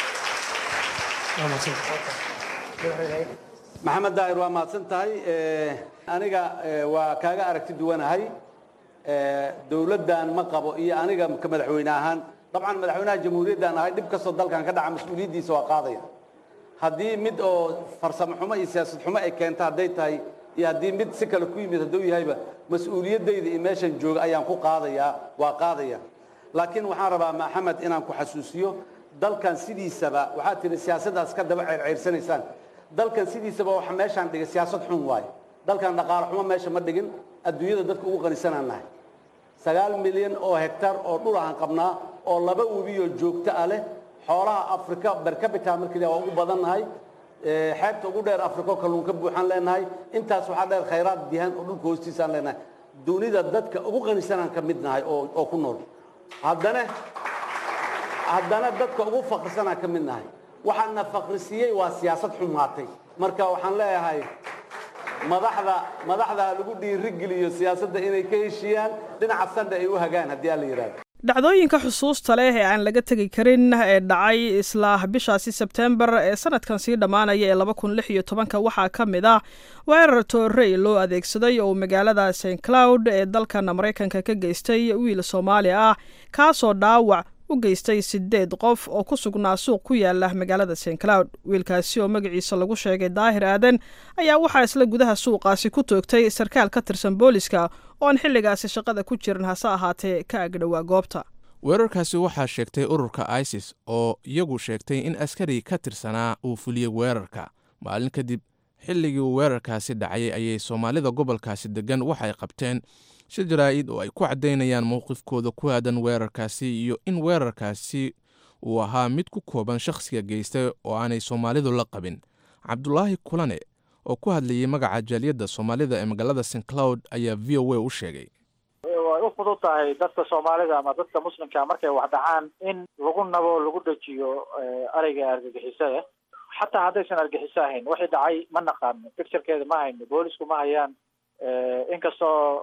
maxamed daahir waa mahadsan tahay aniga waa kaaga aragti duwanahay dowladdan ma qabo iyo aniga ka madaxweyne ahaan dabcan madaxweynaha jamhuuriyaddan ahay dhib kastoo dalkan ka dhaca mas-uuliyaddiisa waa qaadaya haddii mid oo farsamo xumo iyo siyaasad xumo ay keenta hadday tahay iyo haddii mid si kale ku yimid hadduu yahayba mas-uuliyaddayda iyo meeshan jooga ayaan ku qaadayaa waa qaadaya laakiin waxaan rabaa maxamed inaan ku xasuusiyo dalkan sidiisaba waxaad tihi siyaasaddaas ka daba ceyrceyrsanaysaan dalkan sidiisaba waxa meeshaan dhigay siyaasad xun waaye dalkan dhaqaale xumo meesha ma dhigin adduunyada dadka ugu qanisanaan nahay sagaal milyan oo hektar oo dhul aan qabnaa oo laba webiyoo joogto ah leh xoolaha afrika bercapita markii waa ugu badan nahay xeebta ugu dheer afriko kalluunka buuxaan leenahay intaas waxaa dheer khayraad dihan oo dhulka hoostiisaan leenahay dunida dadka ugu qanisanaan ka mid nahay oo oo ku nool haddana haddana dadka ugu fakrisanaan ka mid nahay waxaana fakrisiiyey waa siyaasad xumaatay marka waxaan leeyahay madaxda madaxda ha lagu dhiirigeliyo siyaasadda inay ka heshiiyaan dhinaca sandha ay u hagaan haddii aan la yidhahdo dhacdooyinka xusuusta leh ee aan laga tegi karin ee dhacay isla bishaasi sebtembar ee sanadkan sii dhammaanaya ee laba kun lix iyo tobanka waxaa ka mid ah weerar toorey loo adeegsaday oo magaalada st cloud ee dalkan maraykanka ka geystay wiil soomaali ah kaasoo dhaawac u geystay sideed qof oo ku sugnaa suuq ku yaala magaalada st cloud wiilkaasi oo magaciisa lagu sheegay daahir aadan ayaa waxaa isla gudaha suuqaasi ku toogtay sarkaal ka tirsan booliska oo aan xilligaasi shaqada ku jirin hase ahaatee ka agdhowaa goobta weerarkaasi waxaa sheegtay ururka isis oo iyagu sheegtay in askari ka tirsanaa uu fuliyey weerarka maalin kadib xilligii uu weerarkaasi dhacay ayay soomaalida gobolkaasi deggan waxay qabteen shir jaraa'id oo ay ku caddaynayaan mowqifkooda ku aadan weerarkaasi iyo in weerarkaasi uu ahaa mid ku kooban shakhsiga geystay oo aanay soomaalidu la qabin cabdulaahi kulane oo ku hadlayay magaca jaaliyadda soomaalida ee magaalada st cloud ayaa v o a u sheegay way u fudud tahay dadka soomaalida ama dadka muslimka markay wax dhacaan in lagu nabo lagu dejiyo ereyga argagixisada xataa haddaysan argixiso ahayn wixii dhacay ma naqaano picturekeeda ma hayno boolisku ma hayaan inkastoo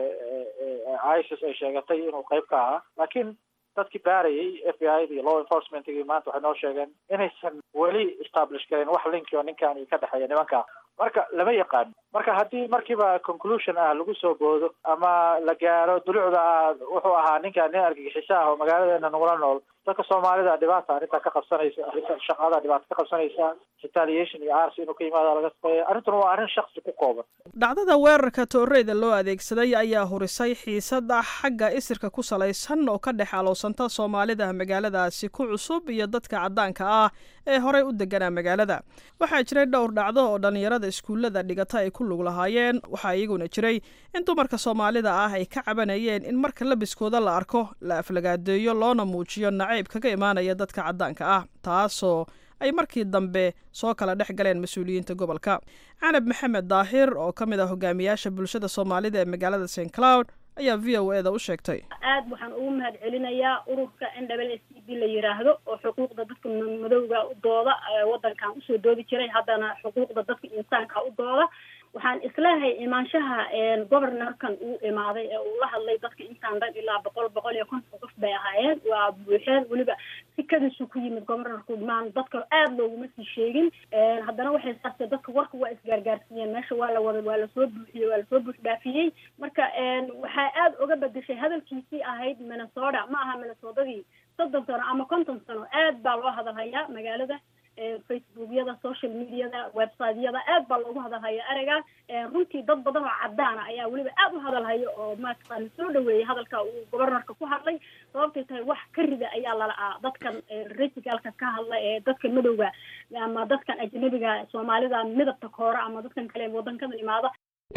isis ay sheegatay inuu qayb ka ahaa laakiin dadkii baarayay f b i da iyo law enforcementgii maanta waxay noo sheegeen inaysan weli establish garin wax linki oo ninkan ka dhexeeya nimanka marka lama yaqaano marka haddii markiiba conclusion ah lagu soo boodo ama la gaaro dulucda ah wuxuu ahaa ninkan nin argagixiso ah oo magaaladeena nagula nool dadka soomaalida dhibaata arrintaa ka qabsanaysa arrinta shaqada dhibaata ka qabsanaysa retaliation iyo arsi inuu ka yimaado laga shaqeeya arrintuna waa arrin shaksi ku kooban dhacdada weerarka tooreyda loo adeegsaday ayaa hurisay xiisada xagga isirka ku salaysan oo ka dhex aloosanta soomaalida magaaladaasi ku cusub iyo dadka caddaanka ah ee horey u deganaa magaalada waxaa jiray dhowr dhacdo oo dhallinyarada iskuullada dhigata ay ku lug lahaayeen waxaa iyaguna jiray in dumarka soomaalida ah ay ka cabanayeen in marka labiskooda la arko la aflagaadeeyo loona muujiyo nacayb kaga imaanaya dadka caddaanka ah taasoo ay markii dambe soo kala dhex galeen mas-uuliyiinta gobolka canab maxamed daahir oo ka mid ah hogaamiyaasha bulshada soomaalida ee magaalada st cloud ayaa v o eda u sheegtay aad waxaan ugu mahad celinayaa ururka n w s c b la yiraahdo oo xuquuqda dadka madowga u dooda wadankan usoo doodi jiray haddana xuquuqda dadka insaanka u dooda waxaan isleehay imaanshaha governorkan uu imaaday ee uu la hadlay dadka intaan dhan ilaa boqol boqol iyo konton qof bay ahaayeen waa buuxeen weliba sikadiisu ku yimid governorku maan dadka aada looguma sii sheegin haddana waxay saastee dadka warka waa isgaargaarsiiyeen meesha waa la wada waa lasoo buuxiyey waa lasoo buux dhaafiyey marka waxaa aada uga bedeshay hadalkiisii ahayd minnesota ma aha minnesotadii soddon sano ama konton sano aad baa loo hadalhayaa magaalada facebookyada social mediada websiteyada aad baa loogu hadalhaya ereyga runtii dad badan oo cadaana ayaa weliba aad u hadalhaya oo maataqaana soo dhaweeyay hadalka uu governorka ku hadlay sababtay tahay wax ka rida ayaa lala'aa dadkan resigaalka ka hadla ee dadka madowga ama dadkan ajnabiga soomaalida midabta koora ama dadkan kale wadankadan imaada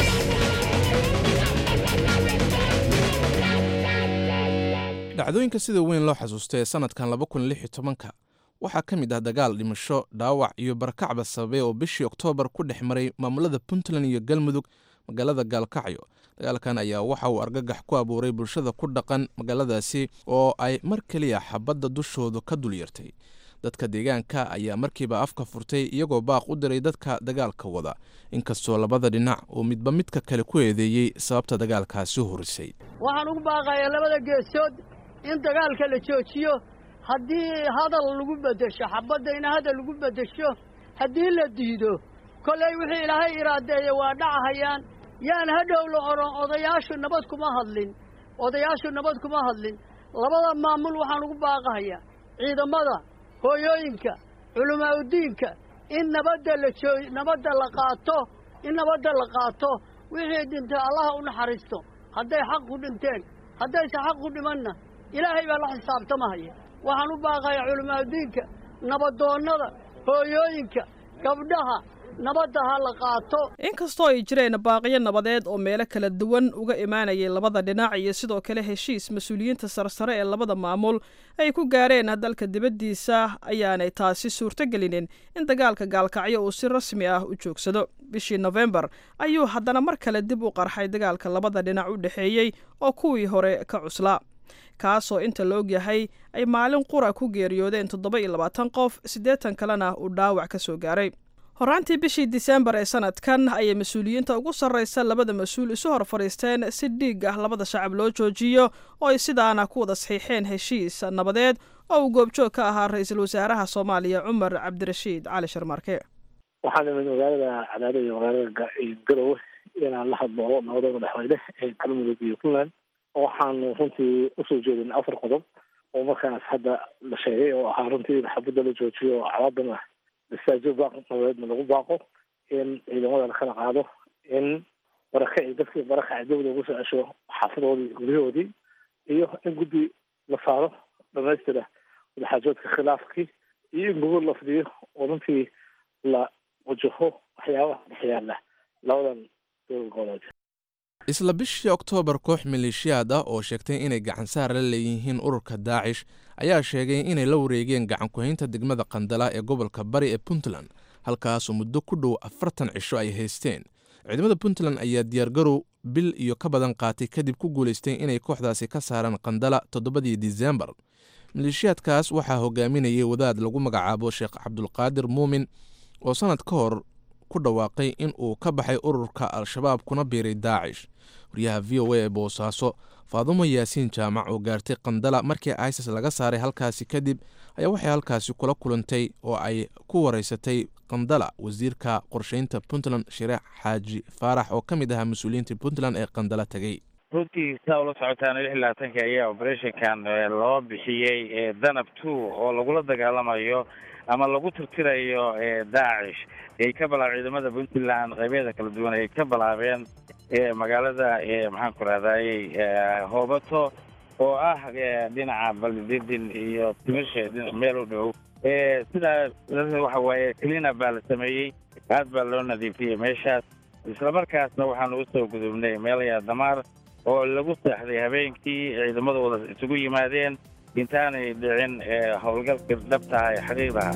dhacdooyinka sida weyn loo xasuusta ee sanadkan laba kun lix iyo tobanka waxaa ka mid ah dagaal dhimasho dhaawac iyo barakacba sababay oo bishii oktoobar ku dhex maray maamulada puntland iyo galmudug magaalada gaalkacyo dagaalkan ayaa waxa uu argagax ku abuuray bulshada ku dhaqan magaaladaasi oo ay mar keliya xabadda dushoodu ka dul yartay dadka deegaanka ayaa markiiba afka furtay iyagoo baaq u diray dadka dagaalka wada inkastoo labada dhinac uu midba midka kale ku eedeeyey sababta dagaalkaasi horisay waxaan ugu baaqayaa labada geesood in dagaalka la joojiyo haddii hadal lagu beddesho xabadda in hadal lagu beddesho haddii la diido kollay wixii ilaahay iraadeeye waa dhacahayaan yaan hadhow la odhan odayaashu nabad kuma hadlin odayaashu nabad kuma hadlin labada maamul waxaan ugu baaqahayaa ciidamada hooyooyinka culimaaudiinka in nabadda la joo nabadda la qaato in nabadda la qaato wixii dhintay allaha u naxariisto hadday xaq ku dhinteen haddayse xaq ku dhimanna ilaahay baa la xisaabtamahaya waxaan u baaqayaa culimaaudiinka nabadoonnada hooyooyinka gabdhaha nabadda ha la qaato inkastoo ay jireen baaqiyo nabadeed oo meelo kala duwan uga imaanayay labada dhinac iyo sidoo kale heshiis mas-uuliyiinta sarsare ee labada maamul ay ku gaareen dalka dibaddiisa ayaanay taasi suurtogelinin in dagaalka gaalkacyo uu si rasmi ah u joogsado bishii nofembar ayuu haddana mar kale dib u qarxay dagaalka labada dhinac u dhexeeyey oo kuwii hore ka cuslaa kaasoo inta la og yahay ay maalin qura ku geeriyoodeen toddoba iyo labaatan qof siddeetan kalena uu dhaawac ka soo gaaray horaantii bishii diseembar ee sanadkan ayay mas-uuliyiinta ugu sarraysa labada mas-uul isu hor fadhiisteen si dhiig ah labada shacab loo joojiyo oo ay sidaana ku wada saxiixeen heshiis nabadeed oo uu goobjoog ka ahaa ra-iisul wasaaraha soomaaliya cumar cabdirashiid cali sharmarke waxaan imid magaalada cadaadad iyo magaalada garowe inaan la hadlo nabadooda madaxweyne ee galmudug iyo puntland waxaanu runtii usoo jeedin afar qodob oo markaas hadda la sheegay oo ahaa runtii in xabadda la joojiyo oo cawaadana masaajo baaq nabadeedna lagu baaqo in ciidamada la kala qaado in barakaci dadkii barakaci dib loogu soo cesho xaafadoodii iyo guryahoodii iyo in guddi la saaro dhamaystira wadaxaajoodka khilaafkii iyo in gobol la fidiyo oo runtii la wajaho waxyaabaha dhex yaala labadan dowlad goboleed isla bishii oktoobar koox maleeshiyaad ah oo sheegtay inay gacansaar la leeyihiin ururka daacish ayaa sheegay inay la wareegeen gacankuhaynta degmada qandala ee gobolka bari ee puntland halkaasoo muddo ku dhow afartan cisho ay haysteen ciidamada puntland ayaa diyaargarow bil iyo ka badan qaatay kadib ku guulaystay inay kooxdaasi ka saaraan qandala toddobadii disembar maleeshiyaadkaas waxaa hogaaminayay wadaad lagu magacaabo sheekh cabdulqaadir muumin oo sannad ka hor ku dhawaaqay in uu ka baxay ururka al-shabaab kuna biiray daacish wariyaha v o a ee boosaaso faadumo yaasiin jaamac oo gaartay qandala markii isis laga saaray halkaasi kadib ayaa waxay halkaasi kula kulantay oo ay ku wareysatay qandala wasiirka qorsheynta puntland shireex xaaji faarax oo ka mid ahaa mas-uuliyiinta puntland ee qandala tegey runtii saa ula socotaan lix iyo labaatanka ayaa operationkan loo bixiyey danab two oo lagula dagaalamayo ama lagu tirtirayo daacish ay ka bilaab ciidamada puntland qaybeeda kala duwan ay ka bilaabeen magaalada maxaan ku rahdaayey hoobato oo ah dhinaca baldidin iyo timisha meel u dhow sidaa waxa waaye cleanup baa la sameeyey aad baa loo nadiifiyey meeshaas isla markaasna waxaanu usoo gudubnay meelaya damaar oo lagu seexday habeenkii ciidamadu wada isugu yimaadeen intaanay dhicin howlgalka dhabtaha ee xaqiiqdaha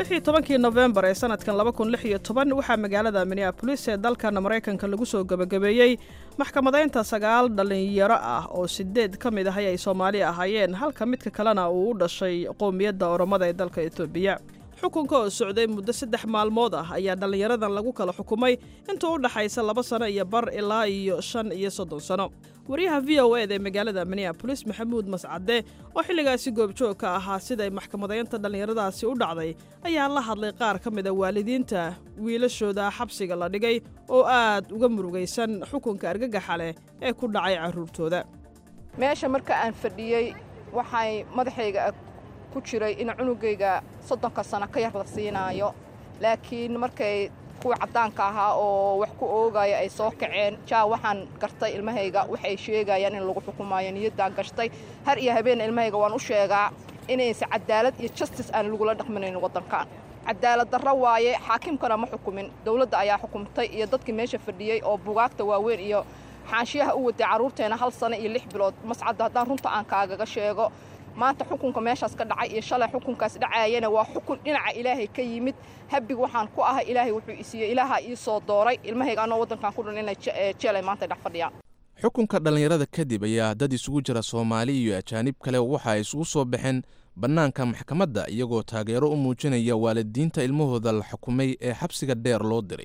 iyo tobankii nofembar ee sanadkan laba kun lix iyo toban waxaa magaalada minneabolis ee dalkan maraykanka lagu soo gebagabeeyey maxkamadaynta sagaal dhallinyaro ah oo sideed ka mid ahay ay soomaali ahaayeen halka midka kalena uu u dhashay qowmiyadda oromada ee dalka etoobiya xukunka oo socday muddo saddex maalmood ah ayaa dhallinyaradan lagu kala xukumay inta u dhaxaysa laba sano iyo bar ilaa iyo shan iyo soddon sano wariyaha v o eda ee magaalada minneabolis maxamuud mascade oo xilligaasi goobjoog ka ahaa siday maxkamadaynta dhallinyaradaasi u dhacday ayaa la hadlay qaar ka mid a waalidiinta wiilashooda xabsiga la dhigay oo aad uga murugaysan xukunka argagaxa leh ee ku dhacay carruurtooda meesha marka aan fadhiyey waxay madaxayga ku jiray in cunugayga soddonka sano ka yar la siinaayo laakiin markay kuwa caddaanka ahaa oo wax ku oogaya ay soo kaceen jaa waxaan gartay ilmahayga waxay sheegayaan in lagu xukumaayo niyaddaan gashtay har iyo habeenna ilmahayga waan u sheegaa inaysa cadaalad iyo justis aan lagula dhaqminayn waddankan cadaalad darro waaye xaakimkana ma xukumin dowladda ayaa xukumtay iyo dadkii meesha fadhiyey oo bugaagta waaweyn iyo xaanshiyaha u waday carruurteena hal sano iyo lix bilood mascadda haddaan runta aan kaagaga sheego maanta xukunka meeshaas ka dhacay iyo shalay xukunkaas dhacaayana waa xukun dhinaca ilaahay ka yimid habig waxaan ku ahay ilaahay wuxuu isiiyey ilaaha ii soo dooray ilmahayga anoo waddankan ku dhan inay jeelay maanta dhex fadhiyaan xukunka dhallinyarada kadib ayaa dad isugu jira soomaali iyo ajaanib kale waxa ay isugu soo baxeen bannaanka maxkamadda iyagoo taageero u muujinaya waalidiinta ilmahooda la xukumay ee xabsiga dheer loo diray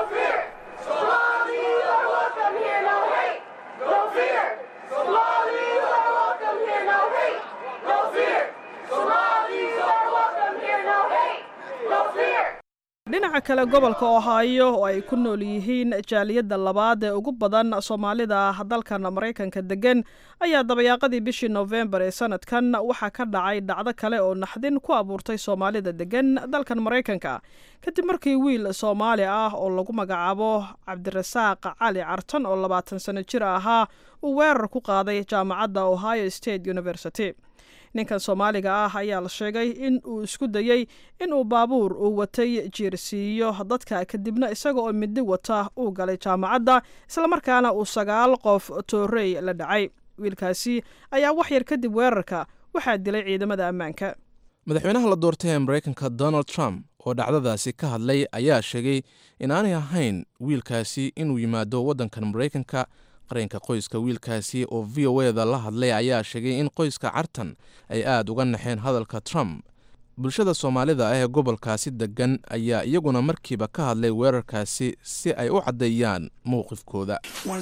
dhinaca kale gobolka ohaayo oo ay ku nool yihiin jaaliyadda labaad ee ugu badan soomaalida dalkan maraykanka deggan ayaa dabayaaqadii bishii nofembar ee sanadkan waxaa ka dhacay dhacdo kale oo naxdin ku abuurtay soomaalida deggan dalkan maraykanka kadib markii wiil soomaali ah oo lagu magacaabo cabdirasaaq cali cartan oo labaatan sano jir ahaa uu weerar ku qaaday jaamacadda ohio state university ninkan soomaaliga ah ayaa la sheegay in uu isku dayey in uu baabuur uu watay jiirsiiyo dadka kadibna isaga oo midi wata uu galay jaamacadda islamarkaana uu sagaal qof toorey la dhacay wiilkaasi ayaa wax yar kadib weerarka waxaa dilay ciidamada ammaanka madaxweynaha la doortay ee maraykanka donald trump oo dhacdadaasi ka hadlay ayaa sheegay inaanay ahayn wiilkaasi inuu yimaado waddankan maraykanka qareenka qoyska wiilkaasi oo v o eda la hadlay ayaa sheegay in qoyska cartan ay aad uga naxeen hadalka trump bulshada soomaalida ah ee gobolkaasi deggan ayaa iyaguna markiiba ka hadlay weerarkaasi si ay u caddeeyaan mowqifkooda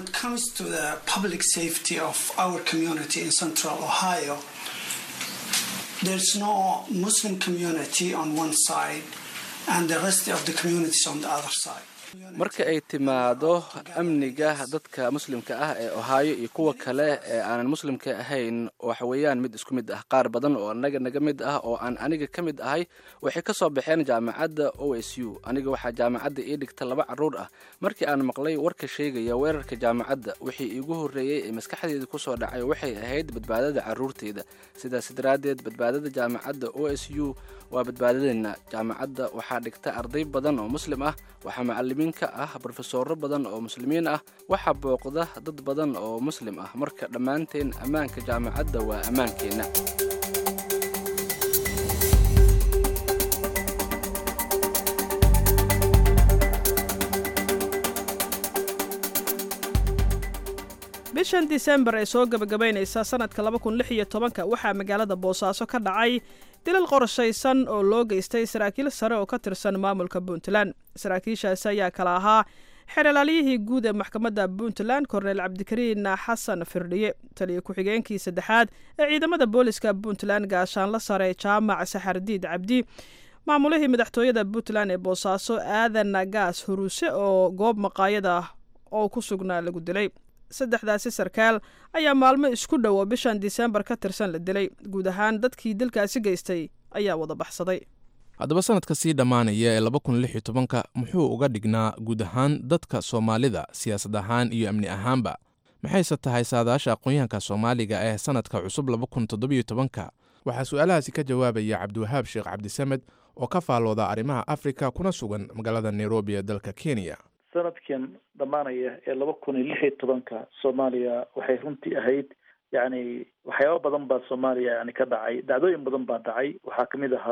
marka ay timaado amniga dadka muslimka ah ee ohaayo iyo kuwa kale ee aanan muslimka ahayn waxa weeyaan mid isku mid ah qaar badan oo anaga naga mid ah oo aan aniga ka mid ahay waxay ka soo baxeen jaamacadda o s u aniga waxaa jaamacadda ii dhigta laba carruur ah markii aan maqlay warka sheegaya weerarka jaamacadda wixii iigu horreeyey ee maskaxdeeda kusoo dhacay waxay ahayd badbaadada carruurteyda sidaas daraaddeed badbaadada jaamacadda o s u waa badbaadadeenna jaamacadda waxaa dhigta arday badan oo muslim ah waxaa macalimiin ka ah brofesooro badan oo muslimiin ah waxaa booqda dad badan oo muslim ah marka dhammaanteen ammaanka jaamacadda waa ammaankeenna bishan disembar ee soo gebagabaynaysa sanadka laba kun lix iyo tobanka waxaa magaalada boosaaso ka dhacay dilal qorshaysan oo loo geystay saraakiil sare oo ka tirsan maamulka puntland saraakiishaasi ayaa kala ahaa xeeralaalyihii guud ee maxkamadda puntland korneyl cabdikariin xasan firdhiye taliyo ku-xigeenkii saddexaad ee ciidamada booliska puntland gaashaanla sare jaamac saxardiid cabdi maamulihii madaxtooyada puntland ee boosaaso aadan gaas huruuse oo goob maqaayada oo ku sugnaa lagu dilay saddexdaasi sarkaal ayaa maalmo isku dhowo bishan disembar ka tirsan la dilay guud ahaan dadkii dilkaasi geystay ayaa wada baxsaday haddaba sanadka sii dhammaanaya ee laba kun lix iyo tobanka muxuu uga dhignaa guud ahaan dadka soomaalida siyaasad ahaan iyo amni ahaanba maxayse tahay saadaasha aqoon-yahanka soomaaliga ee sanadka cusub laba kun toddobiyo tobanka waxaa su-aalahaasi ka jawaabaya cabdiwahaab sheekh cabdisamed oo ka faalooda arrimaha afrika kuna sugan magaalada nairobi ee dalka kenya sanadkan dhammaanaya ee laba kun iyo lix iyo tobanka soomaaliya waxay runtii ahayd yacni waxyaaba badan baa soomaaliya yani ka dhacay dhacdooyin badan baa dhacay waxaa kamid ahaa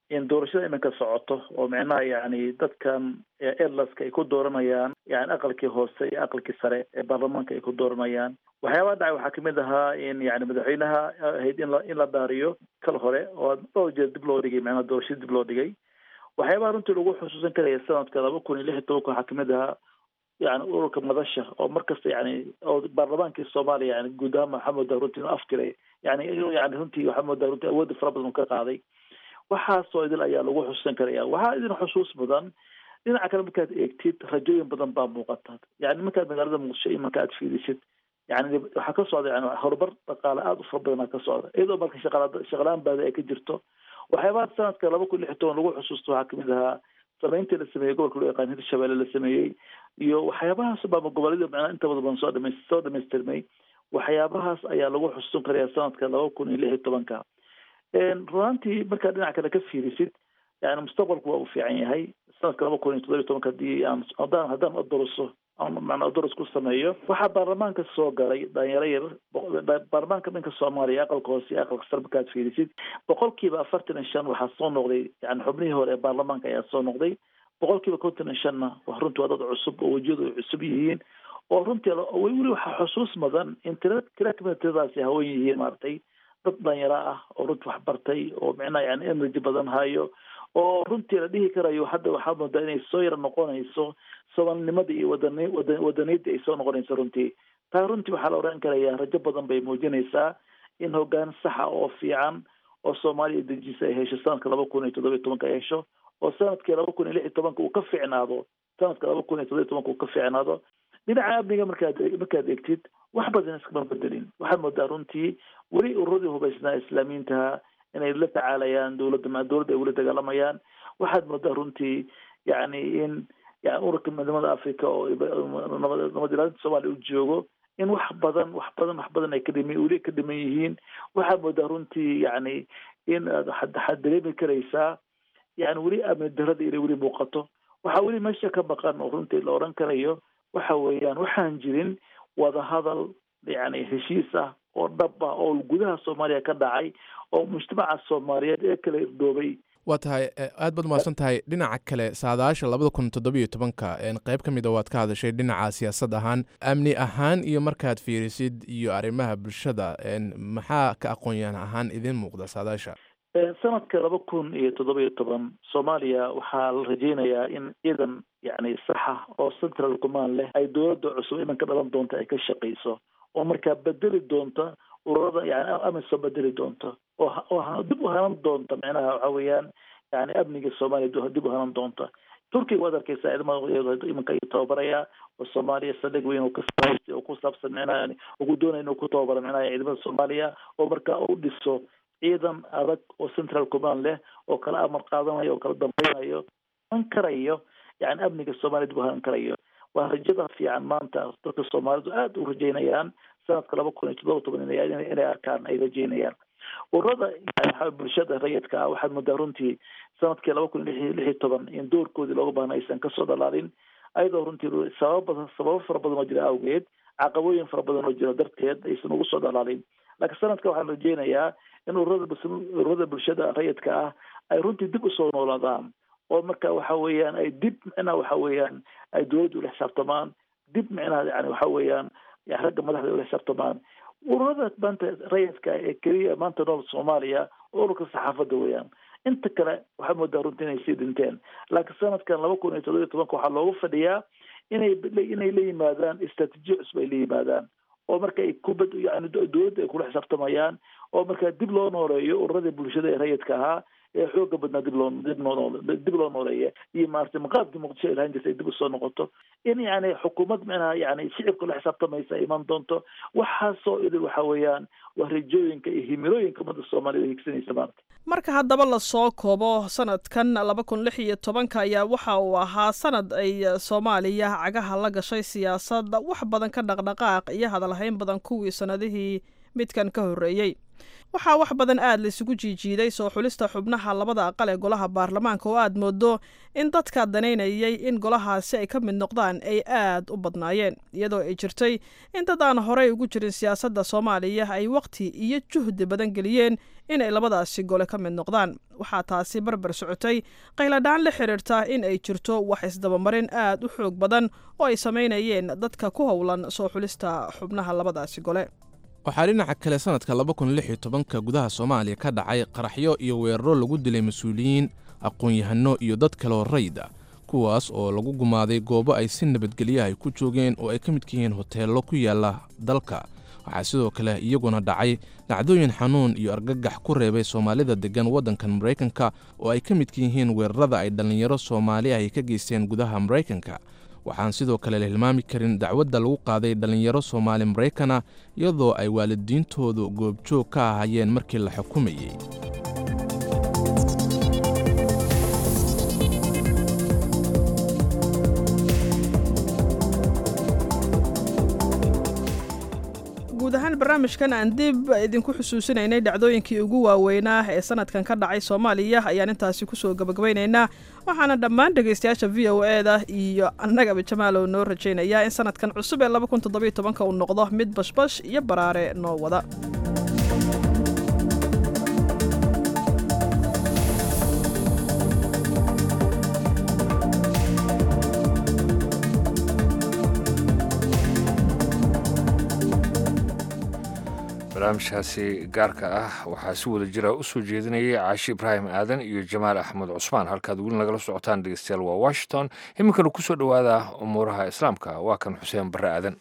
in doorashada iminka socoto oo micnaha yani dadkan erlaska ay ku dooranayaan yani aqalkii hoose iyo aqalkii sare ee baarlamaanka ay ku dooranayaan waxyaabaha dhacay waxaa kamid ahaa in yani madaxweynaha ahayd in la in la dhaariyo kal hore oo dhowr jeer dib loo dhigay micnaha doorashada dib loo dhigay waxyaabaha runtii lagu xusuusan karaya sanadka laba kun iyo lix iyo tobanka waxaa kamid ahaa yani ururka madasha oo markasta yani oo baarlamaankii soomaaliya yani guud ahaan waxaa moodaa runtii inuu aftiray yani yani runtii waxaa moodaa runtii awoodda fara badan ka qaaday waxaasoo idil ayaa lagu xusuusan karaya waxaa idin xusuus mudan dhinaca kale markaad eegtid rajooyin badan baa muuqata yani markaad magaalada muqdisho iyo marka aad fiirisid yani waxaa ka socda yani horumar dhaqaale aada u fara badanaa ka socda iyadoo marka shaqala shaqalaan baada ay ka jirto waxyaabaha sanadka laba kun lix toban lagu xusuusto waxaa kamid ahaa samayntii la sameeyey gobolka loo yaqaan hirshabelle la sameeyey iyo waxyaabahaas baama goboledyada macnaa inta badan soo dhama soo dhamaystirmay waxyaabahaas ayaa lagu xusuusan karaya sanadka laba kun iyo lix iyo tobanka runaantii markaad dhinaca kale ka fiirisid yani mustaqbalku waa u fiican yahay sanadka laba kun iyo toddoba iyo tobanka hadii aan haddaan haddaan odoroso macnaa odoros ku sameeyo waxaa baarlamaanka soo galay dhalinyaro yar baarlamaanka dhanka soomaaliya aqalka hoose iyo aqalka sare markaad fiirisid boqolkiiba afartan iyo shan waxaa soo noqday yani xubnihii hore ee baarlamaanka ayaa soo noqday boqolkiiba konton iyo shanna wa runtii waa dad cusub oo wejiyadu ay cusub yihiin oo runtii weli waxaa xusuus mudan in tira tira kamida tiradaasi hawan yihiin maaragtay dad dhalinyaro ah oo runtii wax bartay oo micnaha yani energy badan hayo oo runtii la dhihi karayo hadda waxaa moodaa inay soo yara noqonayso soomaalinimadii iyo wadani wada wadaniyadii ay soo noqonayso runtii taa runtii waxaa la odhan karayaa rajo badan bay muujinaysaa in hoggaan saxa oo fiican oo soomaaliya dejisa ay hesho sanadka laba kun iyo toddoba iyo tobanka ay hesho oo sanadkii laba kun iyo lix iyo tobanka uu ka fiicnaado sanadka laba kun iyo toddoba iyo tobanka uu ka fiicnaado dhinaca amniga markaad markaad egtid wax badan iskama bedelin waxaad moodaa runtii weli ururadii hubaysnaa islaamiyiintaha inay la tacaalayaan dowladda dowladda ay weli dagaalamayaan waxaad moodaa runtii yani in yani ururka midnimada africa oo nabad ilaalinta soomaaliya u joogo in wax badan wax badan wax badan ay ka dhima weli ka dhiman yihiin waxaad moodaa runtii yani in waxaad dareemi karaysaa yani weli amni darada inay weli muuqato waxaa weli meesha ka maqan oo runtii la odhan karayo waxa weeyaan waxaan jirin wadahadal yani heshiis ah oo dhab ah oo gudaha soomaaliya ka dhacay oo mujtamaca soomaaliyeed ee kala irdoobay waa tahay aad baad umahadsan tahay dhinaca kale saadaasha labada kun toddobiyo tobanka qayb ka mid a waad ka hadashay dhinaca siyaasad ahaan amni ahaan iyo markaad fiirisid iyo arrimaha bulshada maxaa ka aqoonyahan ahaan idin muuqda saadaasha sanadka laba kun iyo toddoba iyo toban soomaaliya waxaa la rajeynayaa in ciidan yani saxa oo central command leh ay dowladda cusub imanka dhalan doonta ay ka shaqayso oo markaa bedeli doonta ururada yani amisom bedeli doonta oo oo dib u hanan doonta micnaha waxa weeyaan yani amniga soomaaliya dib u hanan doonta turkiga waad arkeysaa ciidamada imanka ayuu tababarayaa oo soomaaliya saldhig weyn oo kasahaysta oo ku saabsan micnaha ugu doonaya inuu ku tababaro micnaha ciidamada soomaaliya oo markaa u dhiso ciidan adag oo central command leh oo kala amar qaadanayo oo kala dambeynayo han karayo yani amniga soomaaliya dib u hanan karayo waa rajada fiican maanta dadka soomaalidu aada u rajeynayaan sanadka laba kun iyo toddoba toban inay arkaan ay rajeynayaan ururada yani bulshada rayidka ah waxaad moodaa runtii sanadkii laba kun iyo lix iyo toban in doorkoodii looga baahna aysan kasoo dhalaalin ayadoo runtii sababa badan sababo fara badan oo jira awgeed caqabooyin fara badan oo jira darteed aysan ugu soo dhalaalin laakiin sanadka waxaan rajeynayaa in ururada ururada bulshada rayidka ah ay runtii dib usoo noolaadaan oo marka waxa weeyaan ay dib micnaha waxa weeyaan ay dowladda ula xisaabtamaan dib micnaha yani waxa weeyaan ragga madaxda ula xisaabtamaan ururada maanta rayidka ee keliya maanta nool soomaaliya oo ururka saxaafadda weeyaan inta kale waxaa moodaa runtii inay sii dhinteen laakiin sanadkan laba kun iyo toddoba iyo tobanka waxaa loogu fadhiyaa inay inay la yimaadaan istraatiijiya cusub ay la yimaadaan oo marka ay kubad yani dowladda ay kula xisaabtamayaan oo markaa dib loo nooleeyo ururadii bulshada ee rayidka ahaa ee xooga badnaa dib loo dib noo dib loo nooleeya iyo maaragtay maqaamkii muqdisho ay lahaan jirtay dib usoo noqoto in yani xukuumad micnaha yani shicibka la xisaabtamaysa ay iman doonto waxaasoo idil waxa weeyaan waa rajooyinka iyo himilooyinka ummadda soomaaliyad ay higsanaysa maanta marka haddaba lasoo koobo sanadkan laba kun lix iyo tobanka ayaa waxa uu ahaa sanad ay soomaaliya cagaha la gashay siyaasadda wax badan ka dhaqdhaqaaq iyo hadalhayn badan kuwii sanadihii midkan ka horreeyey waxaa wax badan aad la isugu jiijiiday soo xulista xubnaha labada aqal ee golaha baarlamaanka oo aad moodo in dadka danaynayay in golahaasi ay ka mid noqdaan ay aad u badnaayeen iyadoo ay jirtay in dad aan horey ugu jirin siyaasadda soomaaliya ay waqti iyo juhdi badan geliyeen inay labadaasi gole ka mid noqdaan waxaa taasi barbar socotay qayladhaan la xiriirta in ay jirto wax isdabamarin aad u xoog badan oo ay samaynayeen dadka ku howlan soo xulista xubnaha labadaasi gole waxaa dhinaca kale sannadka laba kun lix iyo tobanka gudaha soomaaliya ka dhacay qaraxyo iyo weeraro lagu dilay mas-uuliyiin aqoon-yahano iyo dad kaloo rayda kuwaas oo lagu gumaaday goobo ay si nabadgelyo ay ku joogeen oo ay ka midka yihiin hoteello ku yaalla dalka waxaa sidoo kale iyaguna dhacay dhacdooyin xanuun iyo argagax ku reebay soomaalida deggan waddankan maraykanka oo ay ka midka yihiin weerarada ay dhallinyaro soomaali ay ka geysteen gudaha maraykanka waxaan sidoo kale la hilmaami karin dacwadda lagu qaaday dhallinyaro soomaali maraykana iyadoo ay waalidiintoodu goobjoog ka ahaayeen markii la xukumayey guud ahaan barnaamijkan aan dib idinku xusuusinaynay dhacdooyinkii ugu waaweynaa ee sanadkan ka dhacay soomaaliya ayaan intaasi kusoo gabagabaynaynaa waxaana dhammaan dhegaystayaasha v o e da iyo annagaba jamaalow noo rajaynayaa in sanadkan cusub ee laba kun toddobiyo tobanka uu noqdo mid bashbash iyo baraare noo wada barnaamijkaasi gaarka ah waxaa si wada jira u soo jeedinayay caashi ibraahim aadan iyo jamaal axmed cusmaan halkaad weli nagala socotaan dhegeystayaal waa washington iminkana kusoo dhowaada umuuraha islaamka waa kan xuseen barre aadan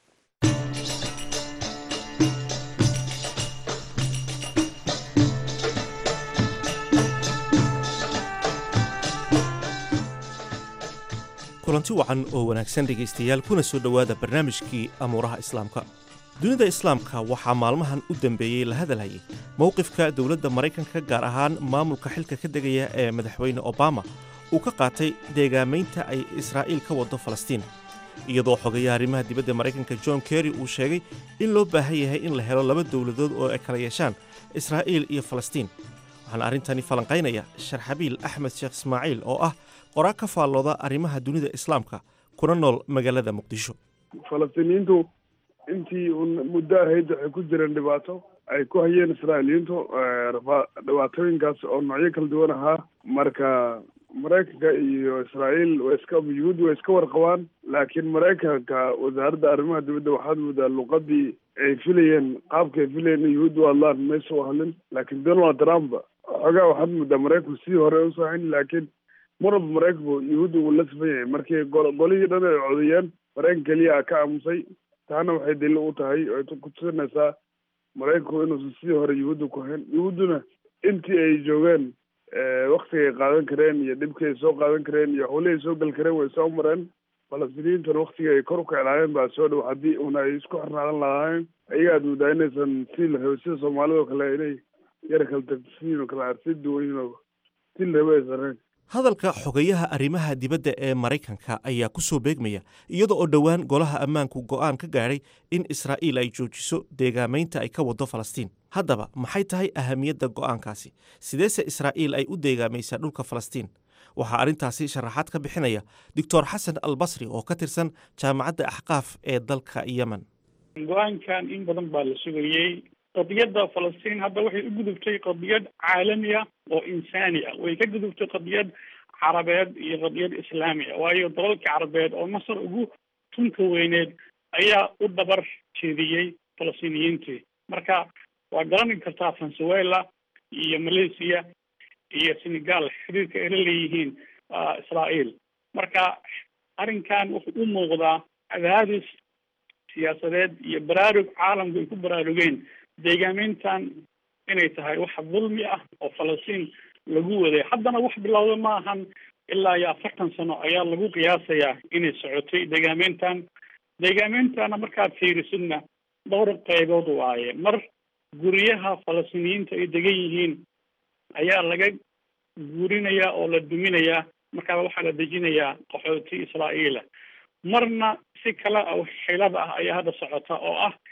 kulanti wacan oo wanaagsan dhegaystayaal kuna soo dhowaada barnaamijkii amuuraha islaamka dunida islaamka waxaa maalmahan u dambeeyey la hadalhayay mowqifka dowladda maraykanka gaar ahaan maamulka xilka ka degaya ee madaxweyne obama uu ka qaatay deegaamaynta ay israa'iil ka waddo falastiin iyadoo xogayaha arrimaha dibadda maraykanka john kerry uu sheegay in loo baahan yahay in la helo laba dowladood oo ay kala yeeshaan israa'iil iyo falastiin waxaana arrintani falanqaynaya sharxabiil axmed sheekh ismaaciil oo ah qoraa ka faallooda arrimaha dunida islaamka kuna nool magaalada muqdisho falastiiniyiintu intii uun muddo ahayd waxay ku jireen dhibaato ay ku hayeen israa'iiliyiintu dhibaatooyinkaas oo noocyo kala duwan ahaa marka maraykanka iyo israa'iil way iska yuhuud way iska warqabaan laakiin maraykanka wasaaradda arrimaha dibadda waxaad moodaa luqadii ay filayeen qaabka ay filayeen in yuhuud u hadlaan maysa u hadlin laakiin donald trump xoogaa waxaad moodaa maraykanku sidii hore usoo hayn laakiin marwalba maraykanku yuhuudda uu la sifan yahay markii golihii dhan ay codayeen maraykan keliya ka aamusay taana waxay daliil u tahay ay ku tusinaysaa maraykanku inuusan sidii hore yuhuudda ku hayn yuhuudduna intii ay joogeen waktiga ay qaadan kareen iyo dhibkii ay soo qaadan kareen iyo howlihii ay soo gali kareen way soo mareen falastiiniyiintuna waktiga ay kor u kaclaayeen baa soo dhow haddii una ay isku xirnaadan lahaayeen ayaga aad moodaa inaysan sii la rabo sida soomaalida oo kale inay yara kala tagsiin oo kale si duwan yihiin oo sii la rabo aysan ahayn hadalka xogayaha arrimaha dibadda ee maraykanka ayaa ku soo beegmaya iyada oo dhowaan golaha ammaanku go'aan ka gaadhay in israa'iil ay joojiso deegaamaynta ay ka waddo falastiin haddaba maxay tahay ahamiyadda go'aankaasi sideese israa'iil ay u deegaamaysaa dhulka falastiin waxaa arrintaasi sharaxaad ka bixinaya doctor xasan albasri oo ka tirsan jaamacadda axqaaf ee dalka yemen go-aankan in badan baa la sugayey qadiyadda falastiin hadda waxay u gudubtay qadiyad caalami ah oo insaani ah way ka gudubtay qadiyad carabeed iyo qadiyad islaami ah waayo dalalka carabeed oo masar ugu tunka weyneed ayaa u dabar jeediyey falastiiniyiintii marka waa garani kartaa venezuela iyo malaysia iyo senegal xiriirka ay la leeyihiin israael marka arrinkan wuxuu u muuqdaa cadaadis siyaasadeed iyo baraarug caalamku ay ku baraarugeen deegaameyntan inay tahay wax dulmi ah oo falastiin lagu waday haddana wax bilowda ma ahan ilaa iyo afartan sano ayaa lagu qiyaasayaa inay socotay deegaameyntan deegaameentana markaad fiirisidna dhowr qaybood waaye mar guryaha falastiiniyiinta ay degan yihiin ayaa laga guurinayaa oo la duminayaa markaa waxaa la dejinayaa qaxooti israa'iila marna si kale oo xilada ah ayaa hadda socota oo ah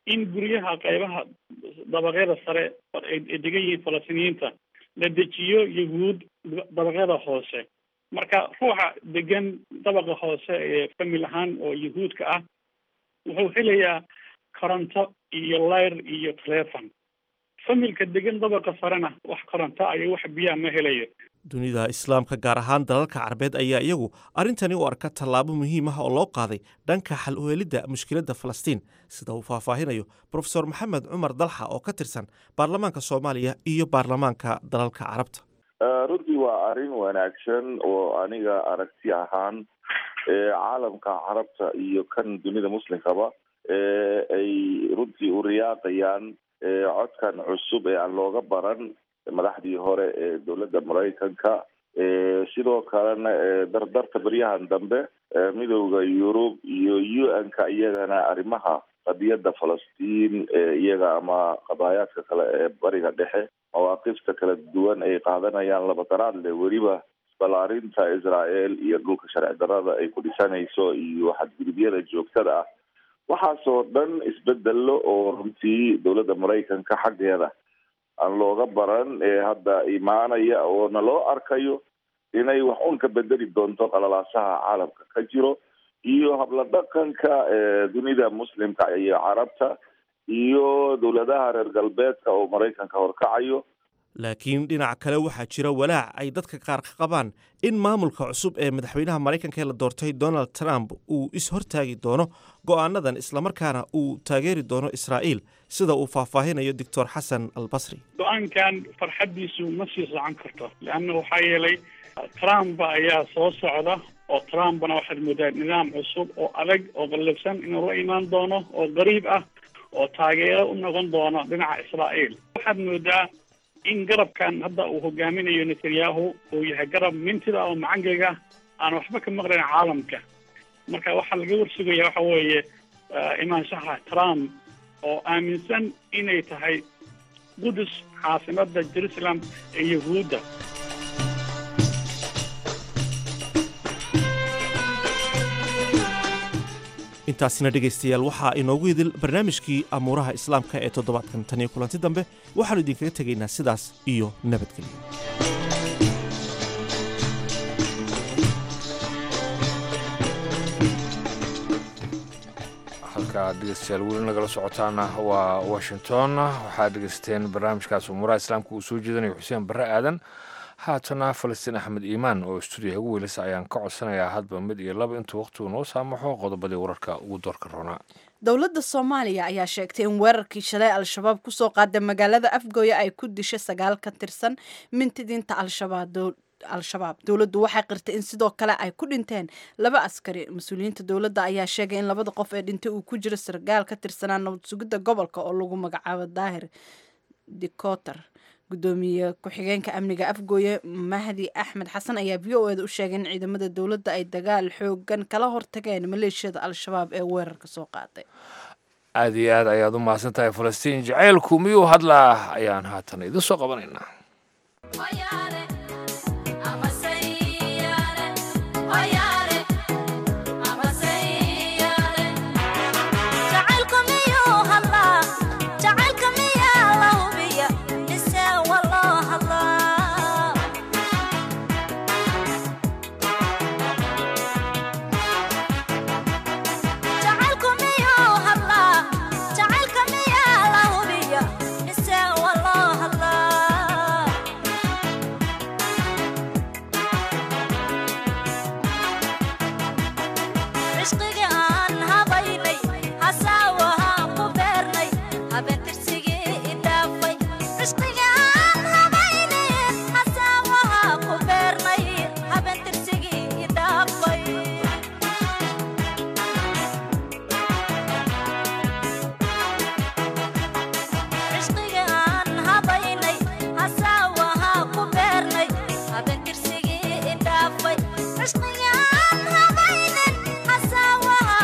in guryaha qaybaha dabaqyada sare ay degan yihiin falastiiniyiinta la dejiyo yahuud dabaqyada hoose marka ruuxa degan dabaqa hoose ee famil ahaan oo yahuudka ah wuxuu helayaa koronto iyo layr iyo telefon familka degan dabaqa sarena wax koronto iyo wax biyaha ma helayo dunida islaamka gaar ahaan dalalka carabeed ayaa iyagu arrintani u arka tallaabo muhiim ah oo loo qaaday dhanka xal u helidda mushkiladda falastiin sida uu faahfaahinayo profesor maxamed cumar dalxa oo ka tirsan baarlamaanka soomaaliya iyo baarlamaanka dalalka carabta runtii waa arrin wanaagsan oo aniga aragti ahaan caalamka carabta iyo kan dunida muslimkaba ay runtii u riyaaqayaan codkan cusub ee aan looga baran madaxdii hore ee dowladda maraykanka sidoo kalena dardarta beryahan dambe midowda yurub iyo u n ka iyagana arrimaha qadiyadda falastiin iyaga ama qadaayaadka kale ee bariga dhexe mawaaqifta kala duwan ay qaadanayaan laba daraadle weliba balaarinta israel iyo dhulka sharci darada ay ku dhisanayso iyo xadgudubyada joogtada ah waxaasoo dhan isbedelo oo runtii dowladda maraykanka xaggeeda aan looga baran ee hadda imaanaya oo na loo arkayo inay wax un ka bedeli doonto qalalaasaha caalamka ka jiro iyo habla dhaqanka dunida muslimka iyo carabta iyo dowladaha reer galbeedka oo maraykanka horkacayo laakiin dhinac kale waxaa jira walaac ay dadka qaar ka qabaan in maamulka cusub ee madaxweynaha maraykanka ee la doortay donald trump uu is-hortaagi doono go'aanadan islamarkaana uu taageeri doono israa'iil sida uu faahfaahinayo doctor xasan albasri go-aankan farxaddiisu ma sii socon karto leanna waxaa yeelay trump ayaa soo socda oo trumpna waxaad moodaa nidaam cusub oo adag oo qallafsan inuu la imaan doono oo qariib ah oo taageero u noqon doono dhinaca israa'iil waxaad moodaa in garabkan hadda uu hogaaminayo netanyahu uu yahay garab mintida oo macangaga aan waxba ka maqlayn caalamka marka waxaa laga warsugaya waxa weeye imaanshaha trump oo aaminsan inay tahay qudus caasimada jerusalem ee yahuudda intaasina dhegaystayaal waxaa inoogu idil barnaamijkii amuuraha islaamka ee toddobaadkan tan iyo kulanti dambe waxaannu idinkaga tegaynaa sidaas iyo nabadgelyo halkaa dhegeystayaal weli nagala socotaana waa washington waxaad dhegeysteen barnaamijkaas umuuraha islaamka uu soo jeedinayo xuseen barre aadan haatana falastiin axmed iimaan oo stuudiyaha ugu weylisa ayaan ka codsanayaa hadba mid iyo laba intuu wakhtigu noo saamaxo qodobadii wararka ugu doorka roonaa dowladda soomaaliya ayaa sheegtay in weerarkii shalay al-shabaab kusoo qaada magaalada afgooya ay ku dishay sagaal ka tirsan mintidiinta al-shabaab al-shabaab dowladdu waxay qirtay in sidoo kale ay ku dhinteen laba askari mas-uuliyiinta dowladda ayaa sheegay in labada qof ee dhintay uu ku jiro sargaal ka tirsanaa nabad sugidda gobolka oo lagu magacaabo daahir dikoter gudoomiye ku-xigeenka amniga afgooye mahdi axmed xasan ayaa v o eda u sheegay in ciidamada dowladda ay dagaal xoogan kala hortageen maleeshiyada al-shabaab ee weerarka soo qaaday aada iyo aad ayaad u mahadsan tahay falastiin jacaylku miyuu hadlaa ayaan haatan idin soo qabanaynaa Cishqigaan habaynin hasaawaha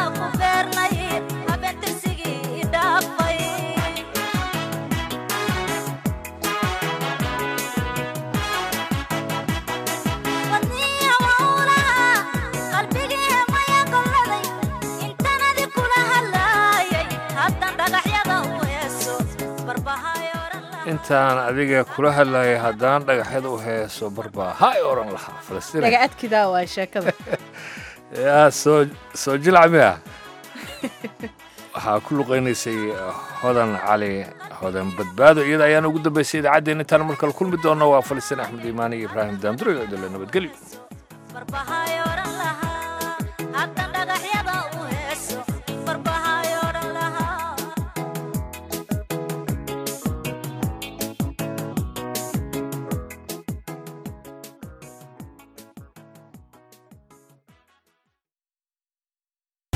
intaan adiga kula hadlayay haddaan dhagaxyada u heeso barbaa ha ay oran lahaa falastiin dhaga adkidaa waa sheekada yaa soo soo jilcamiya waxaa ku luqaynaysay hodan cali hodan badbaado iyada ayaana ugu dambaysay idaacaddeen intaan markale kulmi doonno waa falastiin axmed iimaani iyo ibraahim daamduro iyo idole nabadgelyo